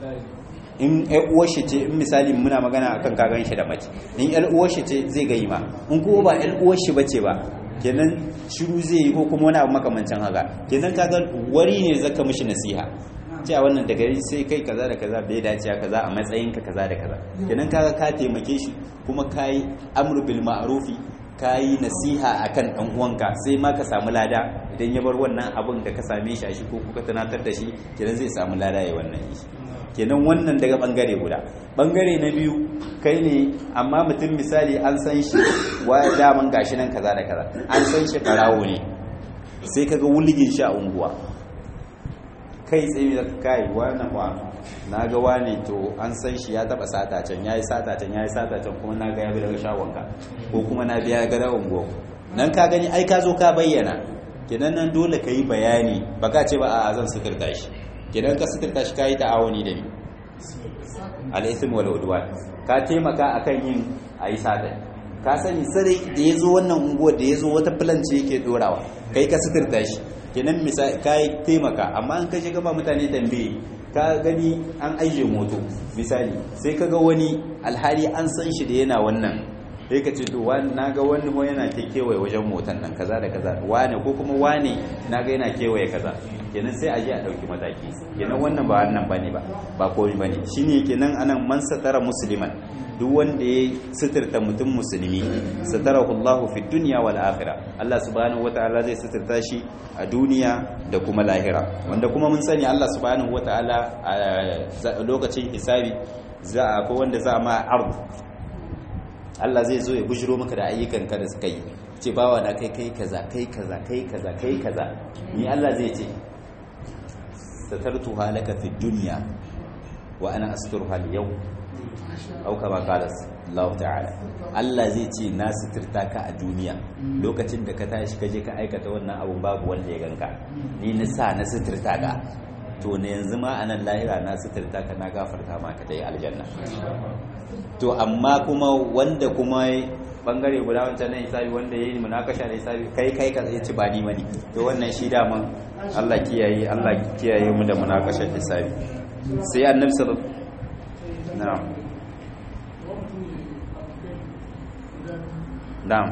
in ƴan uwar shi ce in misali muna magana akan kagan shi da mace in ƴan uwar shi ce zai gayi ma in kuma ba ƴan uwar shi bace ba kenan shiru zai yi ko kuma wani abu makamancin haka kenan kaga wari ne zaka mishi nasiha cewa wannan daga sai kai kaza da kaza bai dace kaza a matsayin ka kaza da kaza kenan kaga ka taimake shi kuma kai amru bil ma'rufi kai nasiha akan dan uwanka sai ma ka samu lada idan ya bar wannan abun da ka same shi a shi ko kuka tunatar da shi kenan zai samu lada ya wannan shi kenan wannan daga bangare guda bangare na biyu kai ne amma mutum misali an san shi wa daman gashi nan kaza da kaza an san shi barawo ne sai kaga wulgin shi a unguwa kai tsaye da kai wannan wa na ga wane to an san shi ya taba sata can yayi sata can yayi sata can kuma na ga ya bi daga shagonka ko kuma na biya ga dawon go nan ka gani ai ka zo ka bayyana kenan nan dole ka yi bayani ba ka ce ba a zan suturta shi kenan ka suturta shi ka yi ta'awuni da ni al'isim wal udwan ka taimaka akan yin ayi sata ka sani sare da ya zo wannan unguwar da ya zo wata ce yake dorawa kai ka suturta shi kenan misali ka yi taimaka amma an kashe gaba mutane tambaye ka gani an aije moto misali sai ka ga wani alhali an san shi da yana wannan sai ka ce to na ga wani ko yana ke kewaye wajen motan nan kaza da kaza wane ko kuma wane na ga yana kewaye kaza kenan sai a je a ɗauki mataki kenan wannan ba wannan bane ba ba komai bane shine kenan anan man satara musliman duk wanda ya suturta mutum musulmi satarahu Allah fi dunya wal akhirah Allah subhanahu wataala zai suturta shi a duniya da kuma lahira wanda kuma mun sani Allah subhanahu wataala a lokacin hisabi za a ko wanda za a ma ard Allah zai zo ya bujiro maka da ayyukanka da suka yi ce bawa na kai kai kaza kai kaza kai kaza kai kaza ni Allah zai ce satartu halaka fi dunya wa ana asturuha al-yawm au kama qala Allah ta'ala Allah zai ce na suturta ka a duniya lokacin da ka tashi ka je ka aikata wannan abun babu wanda ya ganka ni na sa na suturta ka to ne yanzu ma anan lahira na suturta ka na gafarta maka dai aljanna to amma kuma wanda kuma bangare guda wancan na hisabi wanda yayi munakasha da hisabi kai kai ka ci ba ni bane to wannan shi daman Allah kiyaye Allah kiyaye mu da munakashar hisabi sai annabi sallallahu na'am na'am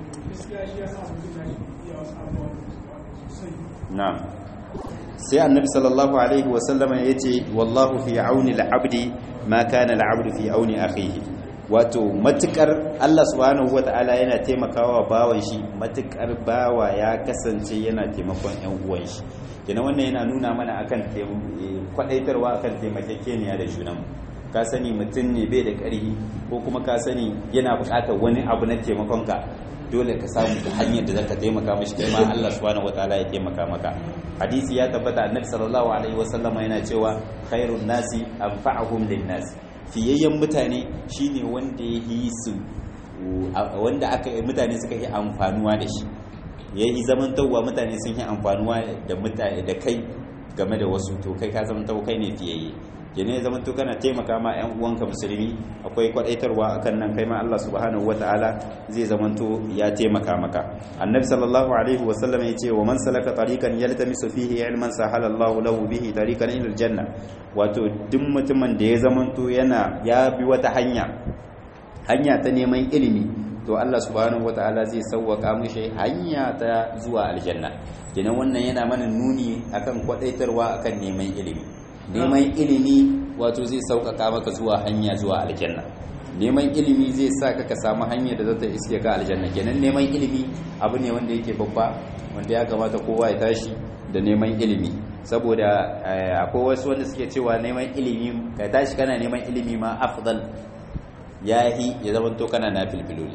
na'am sai annabi sallallahu alaihi wasallama ya ce wallahu fi auni al'abdi ma kana al'abdu fi auni akhihi wato matukar Allah subhanahu wata'ala yana taimakawa bawan shi matukar bawa ya kasance yana taimakon ƴan uwan shi kina wannan yana nuna mana akan kwadaitarwa akan taimakekeniya da junanmu ka sani mutum ne bai da ƙarfi ko kuma ka sani yana buƙatar wani abu na taimakonka dole ka samu ta hanyar da zaka taimaka mashi kai ma Allah subhanahu wataala ya taimaka maka hadisi ya tabbata annabi sallallahu alaihi wasallam yana cewa khairun nasi anfa'uhum lin-nas fiyayyen mutane shine wanda ya yi su wanda aka mutane suka yi amfanuwa da shi yayi zamantawa mutane sun yi amfanuwa da mutane da kai game da wasu to kai ka zama kai ne fiyayye kenan ya zama to kana taimaka ma ƴan uwanka musulmi akwai kwadaitarwa akan nan kai ma Allah subhanahu wataala zai zama to ya taimaka maka annabi sallallahu alaihi wa sallam ya ce wa man salaka tariqan yaltamisu fihi ilman sahala Allah lahu bihi tariqan ila aljanna wato duk mutumin da ya zama to yana ya bi wata hanya hanya ta neman ilimi to Allah subhanahu wataala zai sauwaka mishi hanya ta zuwa aljanna kenan wannan yana mana nuni akan kwadaitarwa akan neman ilimi neman ilimi wato zai sauƙaƙa maka zuwa hanya zuwa aljanna neman ilimi zai sa ka samu hanyar da zata iske ka aljanna kenan neman ilimi abu ne wanda yake babba wanda ya kamata kowa ya tashi da neman ilimi saboda akwai wasu wanda suke cewa neman ilimi ka tashi kana neman ilimi ma afdal yahi ya zama to kana na filfiloli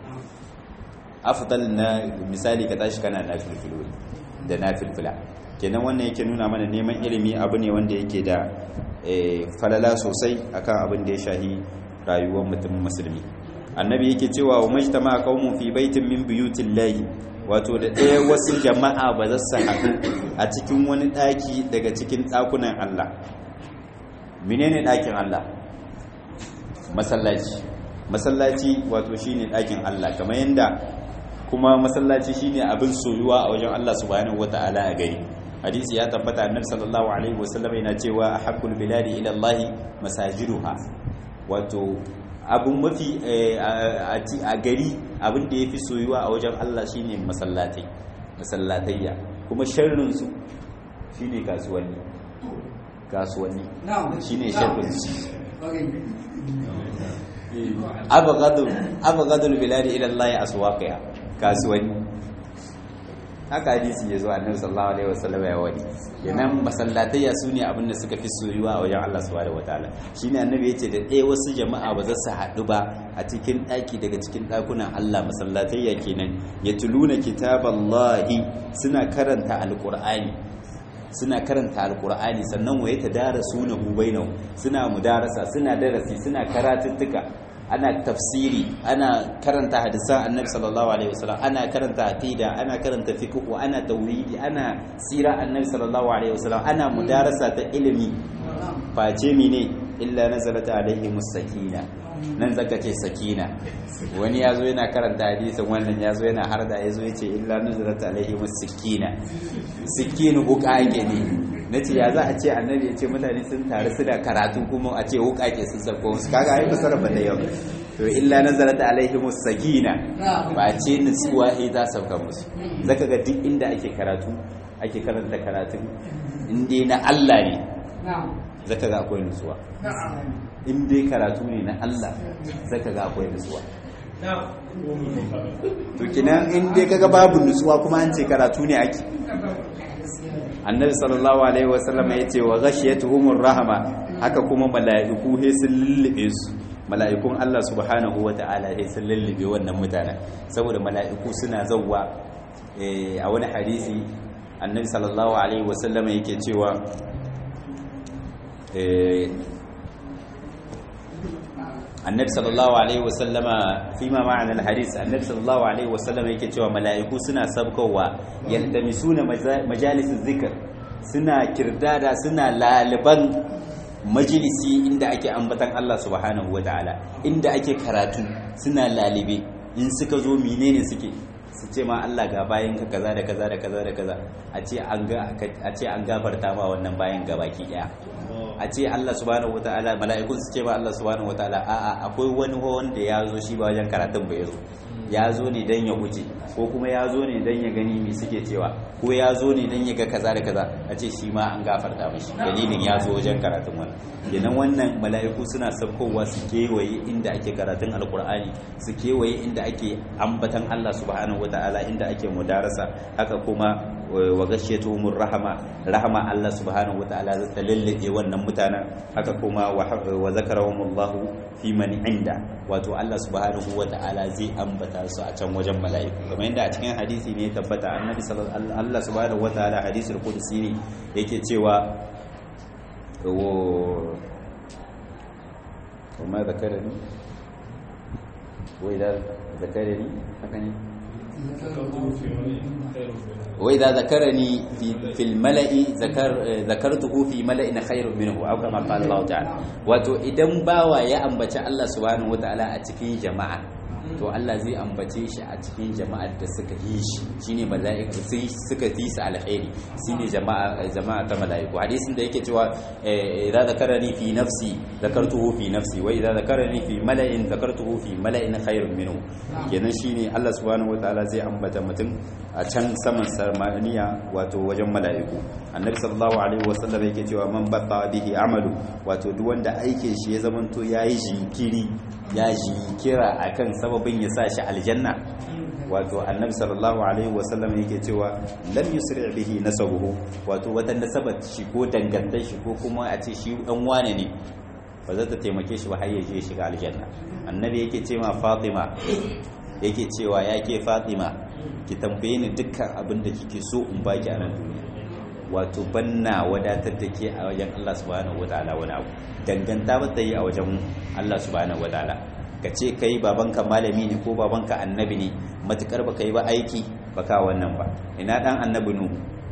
afdal na misali ka tashi kana na filfiloli da na filfila kenan wannan yake nuna mana neman ilimi abu ne wanda yake da falala sosai akan abin da ya shahi rayuwar mutum musulmi annabi yake cewa wa majtama qaumun fi baitin min buyutillahi wato da ɗaya wasu jama'a ba za su haɗu a cikin wani ɗaki daga cikin ɗakunan Allah menene ɗakin Allah masallaci masallaci wato shine ɗakin Allah kamar yanda kuma masallaci shine abin soyuwa a wajen Allah subhanahu wataala a gari hadisi ya tabbata annabi sallallahu alaihi wasallam yana cewa haqqul biladi ila Allah masajiduha wato abun mafi a gari abin da yafi soyuwa a wajen Allah shine masallatai masallatayya kuma sharrin su shine kasuwanni kasuwanni shine sharrin su abghadul abghadul biladi ila Allah aswaqiha kasuwanni haka hadisi ya zo annabi sallallahu alaihi wasallam ya wani kenan masallatayya su ne abin da suka fi soyuwa a wajen Allah subhanahu wataala shine annabi yace da ɗaya wasu jama'a ba za su haɗu ba a cikin ɗaki daga cikin ɗakunan Allah masallatayya kenan ya tuluna kitaballahi suna karanta alqur'ani suna karanta alqur'ani sannan waye tadarasuna bainahum suna mudarasa suna darasi suna karatuttuka ana tafsiri ana karanta hadisan annabi sallallahu alaihi wasallam ana karanta aqida ana karanta fiqh ana tauhidi ana sira annabi sallallahu alaihi wasallam ana mudarasa ta ilimi face mine illa nazalat alaihi musakina nan zaka ce sakina wani yazo yana karanta hadisin wannan yazo yana harda yazo yace illa nazalat alaihi musakina sikinu buka ake ne na ce ya za a ce annabi ya ce mutane sun taru su da karatu kuma a ce wukake sun sabko musu kaga ai fasara ba da yau to illa nazarat alaihim sakina ba ce nutsuwa ai za sauka musu zaka ga duk inda ake karatu ake karanta karatun in dai na Allah ne zaka ga akwai nutsuwa in dai karatu ne na Allah zaka ga akwai nutsuwa to kinan in dai kaga babu nutsuwa kuma an ce karatu ne ake annabi sallallahu alaihi wasallam ya ce wa ghashiyatuhumur rahama haka kuma mala'iku he sun lullube su mala'ikun Allah subhanahu wata'ala he sun lullube wannan mutanen saboda mala'iku suna zawwa a wani hadisi annabi sallallahu alaihi wasallam yake cewa annabi sallallahu alaihi wasallama fi ma ma'ana al-hadis annabi sallallahu alaihi wasallama yake cewa mala'iku suna sabkowa yaltamisuna majalis zikr suna kirdada suna laliban majalisi inda ake ambatan Allah subhanahu wataala inda ake karatu suna lalibe in suka zo menene suke su ce ma Allah ga bayan ka kaza da kaza da kaza da kaza a ce an ga a ce an gafarta ma wannan bayan gabaki daya a ce Allah subhanahu wataala mala'ikun su ce ba Allah subhanahu wataala a'a akwai wani wanda ya zo shi ba wajen karatun ba yazo ya zo ne dan ya wuce ko kuma ya zo ne dan ya gani me suke cewa ko ya zo ne dan ya ga kaza da kaza a ce shi ma an gafarta mishi dalilin ya zo wajen karatun wannan kenan wannan mala'iku suna sabkowa su kewaye inda ake karatun alkur'ani su kewaye inda ake ambatan Allah subhanahu wataala inda ake mudarasa haka kuma wa gashiyatuhumur rahama rahama Allah subhanahu wataala za ta lallabe wannan mutanen haka kuma wa zakarahumullahu fi man inda wato Allah subhanahu wataala zai ambata su a can wajen mala'iku kamar yadda a cikin hadisi ne tabbata annabi sallallahu Allah subhanahu wataala hadisul qudsi ne yake cewa وما ذكرني وإذا ذكرني هكذا وإذا ذكرني في في الملأ ذكر ذكرته في ملأ خير منه أو كما قال الله تعالى wato idan bawa ya ambaci Allah subhanahu wataala a cikin jama'a to Allah zai ambace shi a cikin jama'ar da suka yi shi shine mala'iku sai suka fi su alkhairi shine jama'a jama'a ta mala'iku hadisin da yake cewa idza zakarani fi nafsi zakartuhu fi nafsi wa idza zakarani fi mala'in zakartuhu fi mala'in khairun minhu kenan shine Allah subhanahu wataala zai ambata mutum a can saman samaniya wato wajen mala'iku annabi sallallahu alaihi wasallam yake cewa man batta bihi amalu wato duk wanda aikin shi ya zamanto yayi jinkiri ya jinkira akan sababin ya sa shi aljanna wato annabi sallallahu alaihi wasallam yake cewa lam yusri bihi nasabuhu wato wata nasabar shi ko dangantar shi ko kuma a ce shi dan wane ne ba za ta taimake shi ba har ya je shiga aljanna annabi yake ce ma fatima yake cewa ya ke fatima ki tambaye ni dukkan abin da kike so in baki a nan duniya wato banna wadatar da ke a wajen Allah subhanahu wataala wani abu danganta ba ta yi a wajen Allah subhanahu wataala ka ce kai babanka malami ne ko babanka annabi ne matukar baka yi ba aiki baka wannan ba ina dan annabi nuhu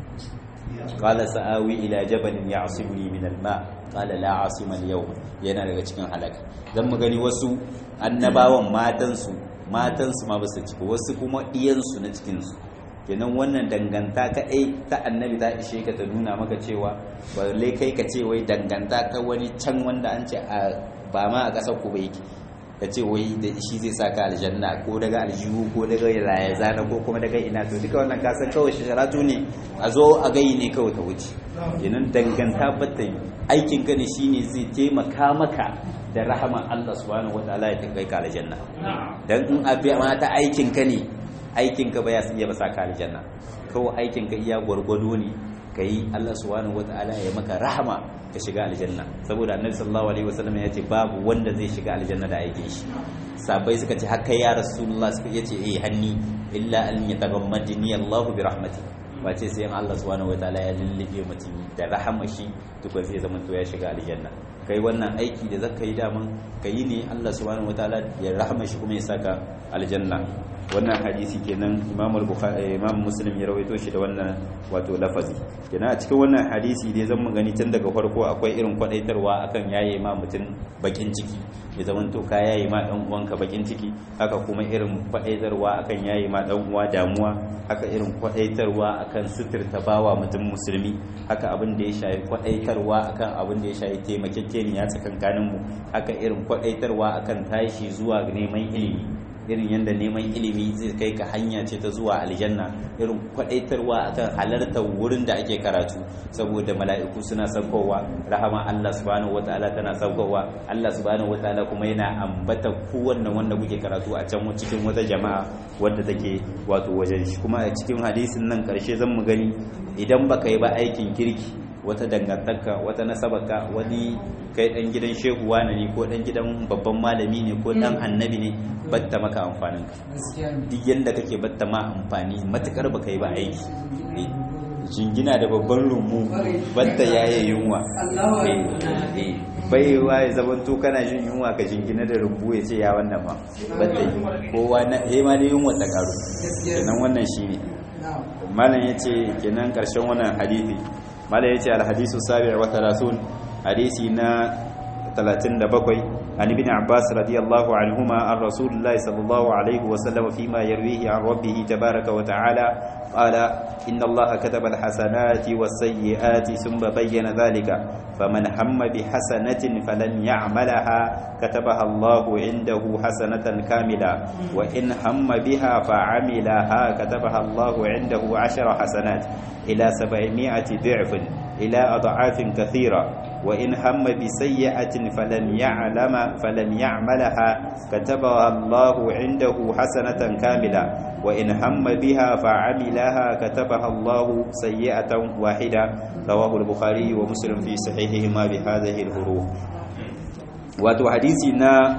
qala sa'awi ila jabalin ya'simuni min al-ma qala la 'asima al-yawm yana daga cikin halaka dan mu gani wasu annabawan matansu matansu ma ba su ciki wasu kuma iyansu na cikinsu kenan wannan danganta kaɗai ta annabi ta ishe ka ta nuna maka cewa balle kai ka ce wai danganta ka wani can wanda an ce ba ma a ƙasar ku bai ka ce wai da shi zai sa ka aljanna ko daga aljihu ko daga raya zana ko kuma daga ina to duka wannan kasan kawai sharatu ne a zo a gayi ne kawai ta wuce kenan danganta bata yi aikin ka ne shine zai taimaka maka da rahama Allah subhanahu wataala ya kai ka aljanna dan in abi ma ta aikin ka ne aikin ka ba ya iya ba sa ka aljanna kawai aikin ka iya gwargwado ne kai Allah subhanahu wataala ya maka rahama ka shiga aljanna saboda annabi sallallahu alaihi wasallam ya ce babu wanda zai shiga aljanna da aikin shi sabai suka ce haka ya rasulullah suka yace eh hanni illa an yatagammadni Allahu bi rahmati ba ce sai Allah subhanahu wataala ya lullube mutum da rahama shi tukun zai zama to ya shiga aljanna kai wannan aiki da zaka yi daman ka yi ne Allah subhanahu wataala ya rahama shi kuma ya saka aljanna wannan hadisi kenan Imam al-Bukhari Imam Muslim ya rawaito shi da wannan wato lafazi kenan a cikin wannan hadisi dai zan mu gani tun daga farko akwai irin kwadaitarwa akan yaye ma mutum bakin ciki ya zaman to ka yaye ma dan uwanka bakin ciki haka kuma irin kwadaitarwa akan yaye ma dan uwa damuwa haka irin kwadaitarwa akan suturta bawa mutum musulmi haka abin da ya shafi kwadaitarwa akan abin da ya shafi taimakekeniya tsakankanin mu haka irin kwadaitarwa akan tashi zuwa neman ilimi irin yadda neman ilimi zai kai ka hanya ce ta zuwa aljanna irin kwadaitarwa akan halartar wurin da ake karatu saboda mala'iku suna saukowa rahama Allah subhanahu wataala tana saukowa Allah subhanahu wataala kuma yana ambata kowanne wanda kuke karatu a can cikin wata jama'a wadda take wato wajen shi kuma a cikin hadisin nan karshe zan mu gani idan baka yi ba aikin kirki wata dangantaka wata nasabaka wani kai dan gidan shehu wani ne ko dan gidan babban malami ne ko dan annabi ne batta maka amfanin ka duk yanda kake batta ma amfani matukar baka yi ba aiki jingina da babban rumbu batta yaye yunwa bai wa ya zaman to kana jin yunwa ka jingina da rumbu ya ce ya wannan ma batta yi kowa na he ma da yunwa ta karu kenan wannan shine malam yace kenan karshen wannan hadisi mala yace alhadisu sabi' wa 30 hadisi na 37 an ibn abbas radiyallahu anhuma an rasulullahi sallallahu alaihi wa sallam fima yarwihi an rabbih tabaaraka wa ta'ala qala inna allaha kataba alhasanati was-sayyi'ati thumma bayyana dhalika faman hamma bihasanatin falam ya'malaha katabaha allahu 'indahu hasanatan kamila wa in hamma biha fa'amilaha katabaha allahu 'indahu 'ashara hasanat ila 700 ضعف إلى أضعاف كثيرة وإن هم بسيئة فلم يعلم فلم يعملها كتبها الله عنده حسنة كاملة وإن هم بها فعملها كتبها الله سيئة واحدة رواه البخاري ومسلم في صحيحهما بهذه الحروف wato hadisi na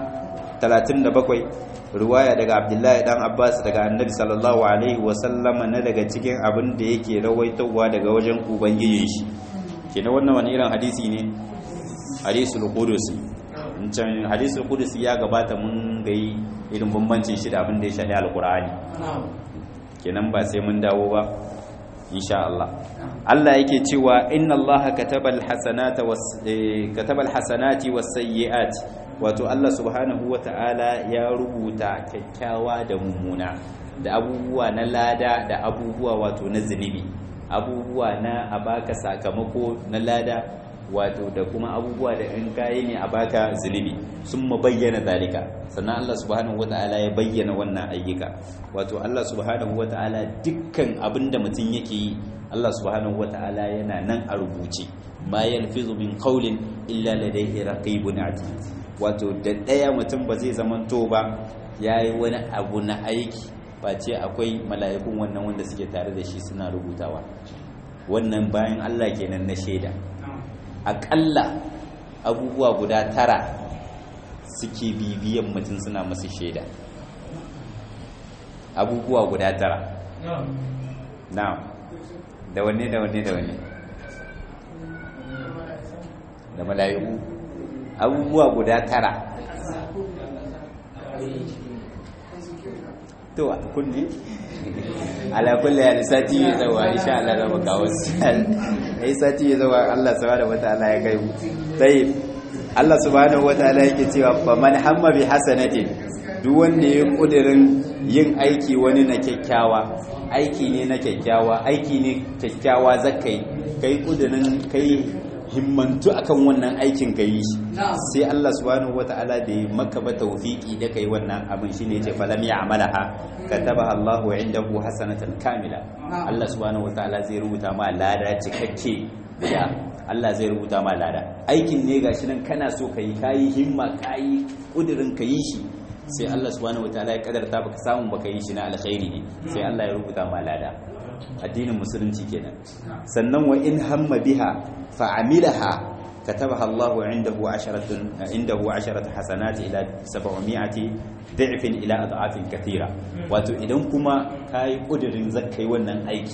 37 ruwaya daga abdullahi dan abbas daga annabi sallallahu alaihi wasallama na daga cikin abin da yake rawaitowa daga wajen ubangijin shi kenan wannan wani irin hadisi ne hadisul qudusi can hadisul qudusi ya gabata mun gai irin bambancin shi da abin da ya shafi alqur'ani kenan ba sai mun dawo ba insha Allah Allah yake cewa inna Allah katabal hasanata was katabal hasanati was sayyiati wato Allah subhanahu wata'ala ya rubuta kyakkyawa da mummuna da abubuwa na lada da abubuwa wato na zunubi abubuwa na a baka sakamako na lada wato da kuma abubuwa da in kayi ne a baka zunubi sun bayyana zalika sannan Allah subhanahu wata'ala ya bayyana wannan ayyuka wato Allah subhanahu wata'ala dukkan abinda mutum yake yi Allah subhanahu wata'ala yana nan a rubuce bayan fizu min qawlin illa ladayhi raqibun atid wato da ɗaya mutum ba zai zamanto ba ya yi wani abu na aiki face akwai mala'ikun wannan wanda suke tare da shi suna rubutawa wannan bayan Allah kenan na shaida aƙalla abubuwa guda tara suke bibiyan mutum suna masu shaida abubuwa guda tara na da wanne da wanne da wanne da mala'iku abubuwa guda tara to kunni ala kulli hal sati ya zawa insha Allah za mu kawo ai sati ya zawa Allah subhanahu wataala ya kai mu tayyib Allah subhanahu wataala yake cewa fa man hamma bi hasanatin duk wanda ya kudirin yin aiki wani na kyakkyawa aiki ne na kyakkyawa aiki ne kyakkyawa zakai kai kudirin kai himmantu akan wannan aikin ka yi shi sai Allah subhanahu wata'ala da ya maka ba tawfiki da kai wannan abin shine yace falam ya'malaha katabaha Allahu indahu hasanatan kamila Allah subhanahu wata'ala zai rubuta ma lada cikakke guda Allah zai rubuta ma lada aikin ne gashi nan kana so kai kai himma kai kudirin ka yi shi sai Allah subhanahu wata'ala ya kadarta baka samu baka yi shi na alkhairi ne sai Allah ya rubuta ma lada addinin musulunci kenan sannan wa in hamma biha fa'amilaha katabaha Allahu indahu asharatun indahu asharatu hasanati ila 700 da'fin ila ad'afin kathira wato idan kuma kai kudirin zakai wannan aikin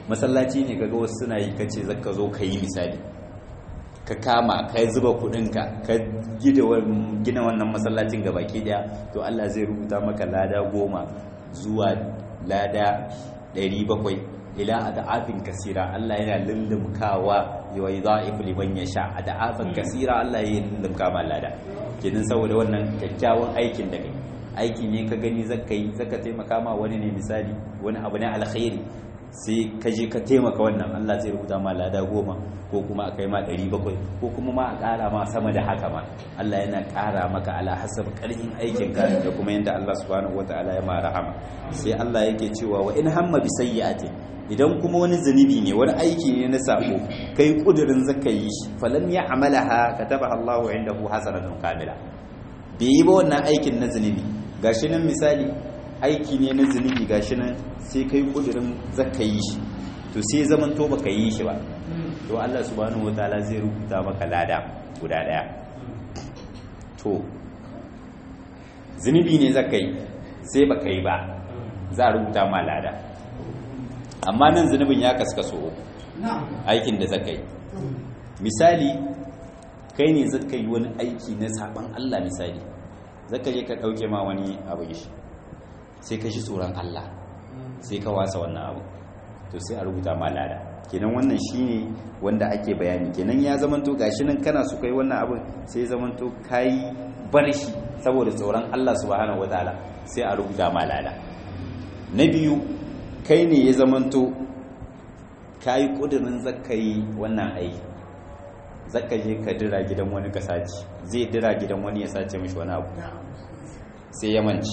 masallaci ne kaga wasu suna yi kace zaka zo ka yi misali ka kama ka zuba kudinka ka gina wannan masallacin ga baki daya to Allah zai rubuta maka lada goma zuwa lada 700 ila adafin kasira Allah yana lullumkawa wa yudha'ifu liman yasha adafin kasira Allah ya lullumka ma lada kenan saboda wannan kyakkyawan aikin da kai aiki ne ka gani zaka yi zaka taimaka ma wani ne misali wani abu ne alkhairi sai ka je ka taimaka wannan Allah zai rubuta ma lada goma ko kuma a kai ma ɗari bakwai ko kuma ma a ƙara ma sama da haka ma Allah yana ƙara maka ala hasab ƙarfin aikin ka da kuma yadda Allah subhanahu wataala ya ma rahama sai Allah yake cewa wa in hamma bi sayyi'ati idan kuma wani zunubi ne wani aiki ne na sako kai kudirin zaka yi shi falam ya amalaha kataba Allahu indahu hasanatun kamila bai yi ba wannan aikin na zunubi gashi nan misali aiki ne na zunubi gashi nan sai kai kudirin zaka yi shi to sai zaman to baka yi shi ba to Allah subhanahu wataala zai rubuta maka lada guda daya to zunubi ne zaka yi sai baka yi ba za a rubuta ma lada amma nan zunubin ya kaskaso aikin da zaka yi misali kai ne zaka yi wani aiki na saban Allah misali zaka je ka dauke ma wani abu shi sai ka shi tsoron Allah sai ka wasa wannan abu to sai a rubuta ma lada kenan wannan shine wanda ake bayani kenan ya zamanto gashi nan kana su kai wannan abin sai zamanto kai bar shi saboda tsoron Allah subhanahu wataala sai a rubuta ma lada na biyu kai ne ya zamanto kayi kudirin zaka yi wannan aiki zaka je ka dira gidan wani ka sace zai dira gidan wani ya sace mishi wani abu sai ya manci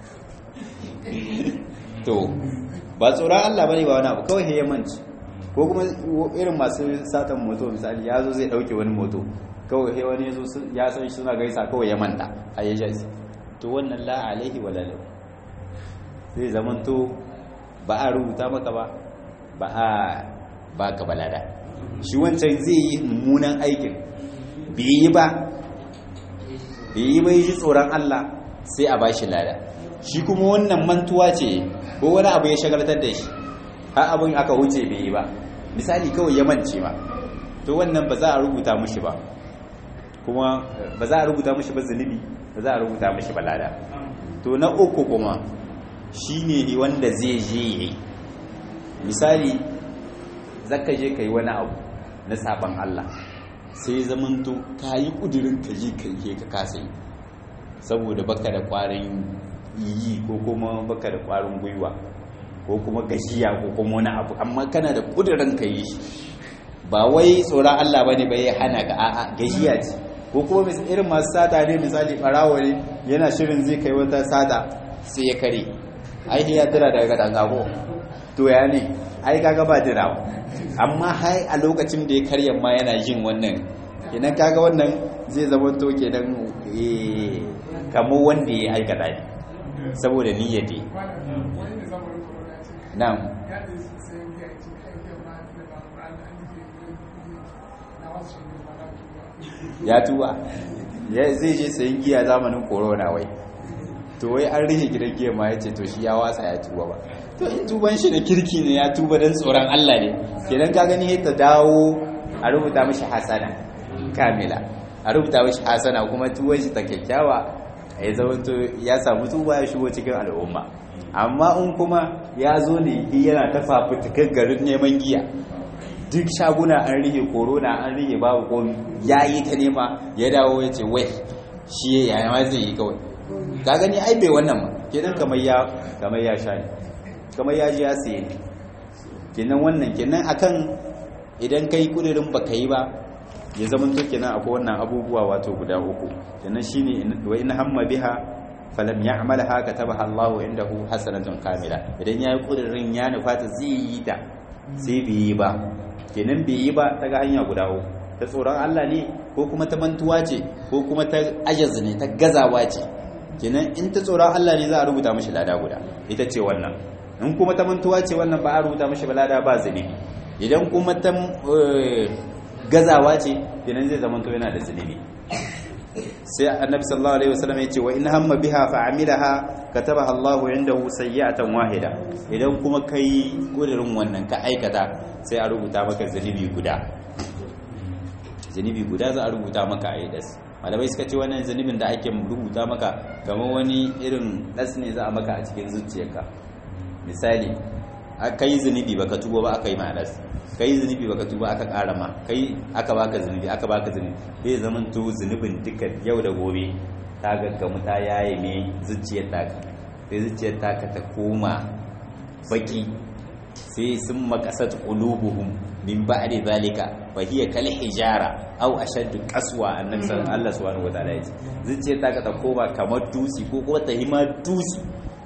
to ba tsoron Allah bane ba wani abu kawai ya manci ko kuma irin masu satan moto misali ya zo zai dauke wani moto kawai he wani yazo ya san shi suna gaisa kawai ya manta a ya shi to wannan la alaihi wala lahu zai zaman to ba a rubuta maka ba ba a ba ka balada shi wancan zai yi mummunan aikin bai yi ba bai yi bai ji tsoron Allah sai a bashi lada shi kuma wannan mantuwa ce ko wani abu ya shagaltar da shi har abin aka wuce bai yi ba misali kawai ya mance ba to wannan ba za a rubuta mushi ba kuma ba za a rubuta mushi ba zunubi ba za a rubuta mushi ba lada to na uku kuma shine wanda zai je yi misali zaka je kai wani abu na saban Allah sai zamanto ka yi ƙudurin ka je ka yi ka kasa yi saboda baka da ƙwarin yi ko kuma baka da ƙwarin gwiwa ko kuma gashiya ko kuma wani abu amma kana da ƙudurin ka yi shi ba wai tsoron Allah bane ba ya hana ka a'a gashiya ce ko kuma irin masu sata ne misali ɓarawo ne yana shirin zai kai wata sata sai ya kare ai ya dira daga katanga ko to ya ne ai kaga ba dirawa amma hai a lokacin da ya karya ma yana jin wannan kenan kaga wannan zai zama to kenan kamo wanda ya aikata ne saboda niyyar ne na'am ya tuba zai je sayin giya zamanin corona wai to wai an rike gidan giya ma ya ce to shi ya watsa ya tuba ba to in tuban shi da kirki ne ya tuba don tsoron Allah ne kenan ka gani ta dawo a rubuta mishi hasana kamila a rubuta mishi hasana kuma tuban shi ta kyakkyawa ya zama to ya samu tuba ya shigo cikin al'umma amma in kuma ya zo ne yana ta fafutukar garin neman giya duk shaguna an rike korona an rike babu komi ya yi ta nema ya dawo ya ce wai shi ya ma zai yi kawai ka gani ai bai wannan ma kenan kamar ya kamar ya sha ne kamar ya ji ya siye ne kenan wannan kenan akan idan kai kudirin baka yi ba ya zama to kenan akwai wannan abubuwa wato guda uku kenan shine wa in hamma biha falam ya'malha katabaha Allahu indahu hasanatun kamila idan yayi kudirin ya nufata zai yi ta sai bai yi ba kenan bai yi ba ta ga hanya guda uku ta tsoron Allah ne ko kuma ta mantuwa ce ko kuma ta ajaz ne ta gazawa ce kenan in ta tsoron Allah ne za a rubuta mashi lada guda ita ce wannan in kuma ta mantuwa ce wannan ba a rubuta mashi lada ba zunubi idan kuma ta gazawa ce kenan zai zama to yana da zunubi sai annabi sallallahu alaihi wasallam ya ce wa in hamma biha fa amilaha katabaha Allahu indahu sayyi'atan wahida idan kuma kai kudirin wannan ka aikata sai a rubuta maka zunubi guda zunubi guda za a rubuta maka a idas malamai suka ce wannan zunubin da ake rubuta maka kamar wani irin das ne za a maka a cikin zuciyarka misali aka yi zunubi baka tuba ba aka yi ma das kai zunubi baka tuba aka ƙara ma kai aka baka zunubi aka baka zunubi zai zaman to zunubin duka yau da gobe ta gaggamu ta yaye me zuciyar taka sai zuciyar taka ta koma baki sai sun makasat qulubuhum min ba'di zalika fa hiya kal hijara aw ashaddu qaswa annabi sallallahu subhanahu wataala yace zuciyar taka ta koma kamar dusi ko kuma ta hima dusi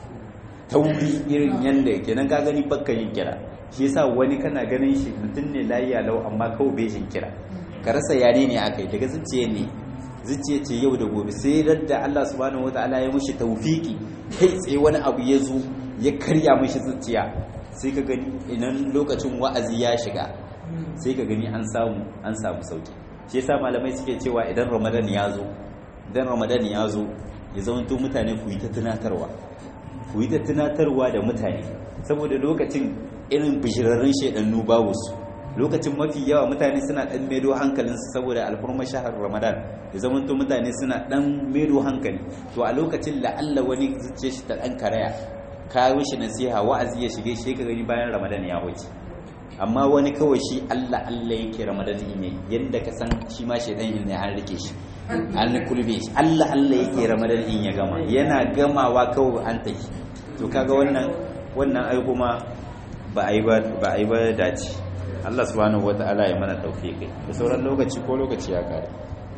tauri irin yanda kenan ka gani bakka yin kira shi yasa wani kana ganin shi mutum ne layiya lau amma kawai bai jin kira ka rasa yare ne aka yi daga zuciya ne zuciya ce yau da gobe sai radda Allah subhanahu wataala ya mushi tawfiki kai tsaye wani abu ya zo ya karya mushi zuciya sai ka gani idan lokacin wa'azi ya shiga sai ka gani an samu an samu sauki shi yasa malamai suke cewa idan ramadan ya zo idan ramadan ya zo ya zamanto mutane ku yi ta tunatarwa ku yi ta tunatarwa da mutane saboda lokacin irin bishirarrun shaidannu babu su lokacin mafi yawa mutane suna dan medo hankalinsu saboda alfurma shahar ramadan ya zamanto mutane suna dan medo hankali to a lokacin la'alla wani zuciya shi ta dan karaya kawo shi nasiha wa'azi ya shige shi ka gani bayan ramadan ya wuce amma wani kawai shi Allah Allah yake ramadan ne yadda ka san shi ma shaidan ne an rike shi an kulbe shi Allah Allah yake ramadan in ya gama yana gamawa kawai an tafi to kaga wannan wannan ai kuma ba a yi ba dace Allah subhanahu wata'ala ya mana tawfiqi da sauran lokaci ko lokaci ya kare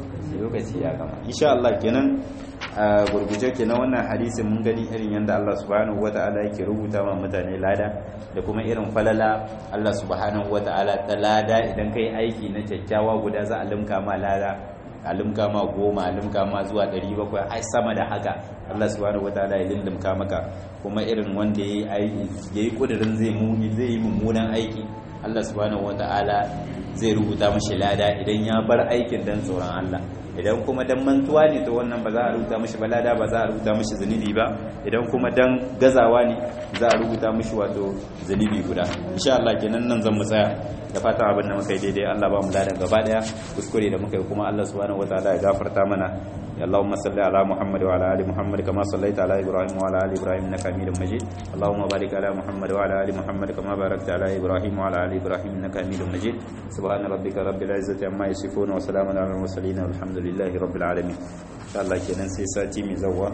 lokaci ya gama insha Allah kenan a gurguje kenan wannan hadisi mun gani irin yanda Allah subhanahu wata'ala yake rubuta ma mutane lada da kuma irin falala Allah subhanahu wata'ala ta lada idan kai aiki na kyakkyawa guda za a limka ma lada a limka ma goma a limka ma zuwa 700 ai sama da haka Allah subhanahu wataala ya lindimka maka kuma irin wanda yayi yayi kudirin zai muni zai yi mummunan aiki Allah subhanahu wataala zai rubuta mashi lada idan ya bar aikin dan tsoron Allah idan kuma dan mantuwa ne to wannan ba za a rubuta mashi balada ba za a rubuta mashi zunubi ba idan kuma dan gazawa ne za a rubuta mashi wato zunubi guda insha Allah kenan nan zan mu tsaya da fata abin da muka yi daidai Allah ba mu ladan gaba daya kuskure da muka yi kuma Allah subhanahu wataala ya gafarta mana اللهم صل على محمد وعلى ال محمد كما صليت على ابراهيم وعلى ال ابراهيم انك حميد مجيد اللهم بارك على محمد وعلى ال محمد كما باركت على ابراهيم وعلى ال ابراهيم انك حميد مجيد سبحان ربك رب العزه عما يصفون وسلام على المرسلين والحمد لله رب العالمين ان شاء الله kenan sai sati mai zawa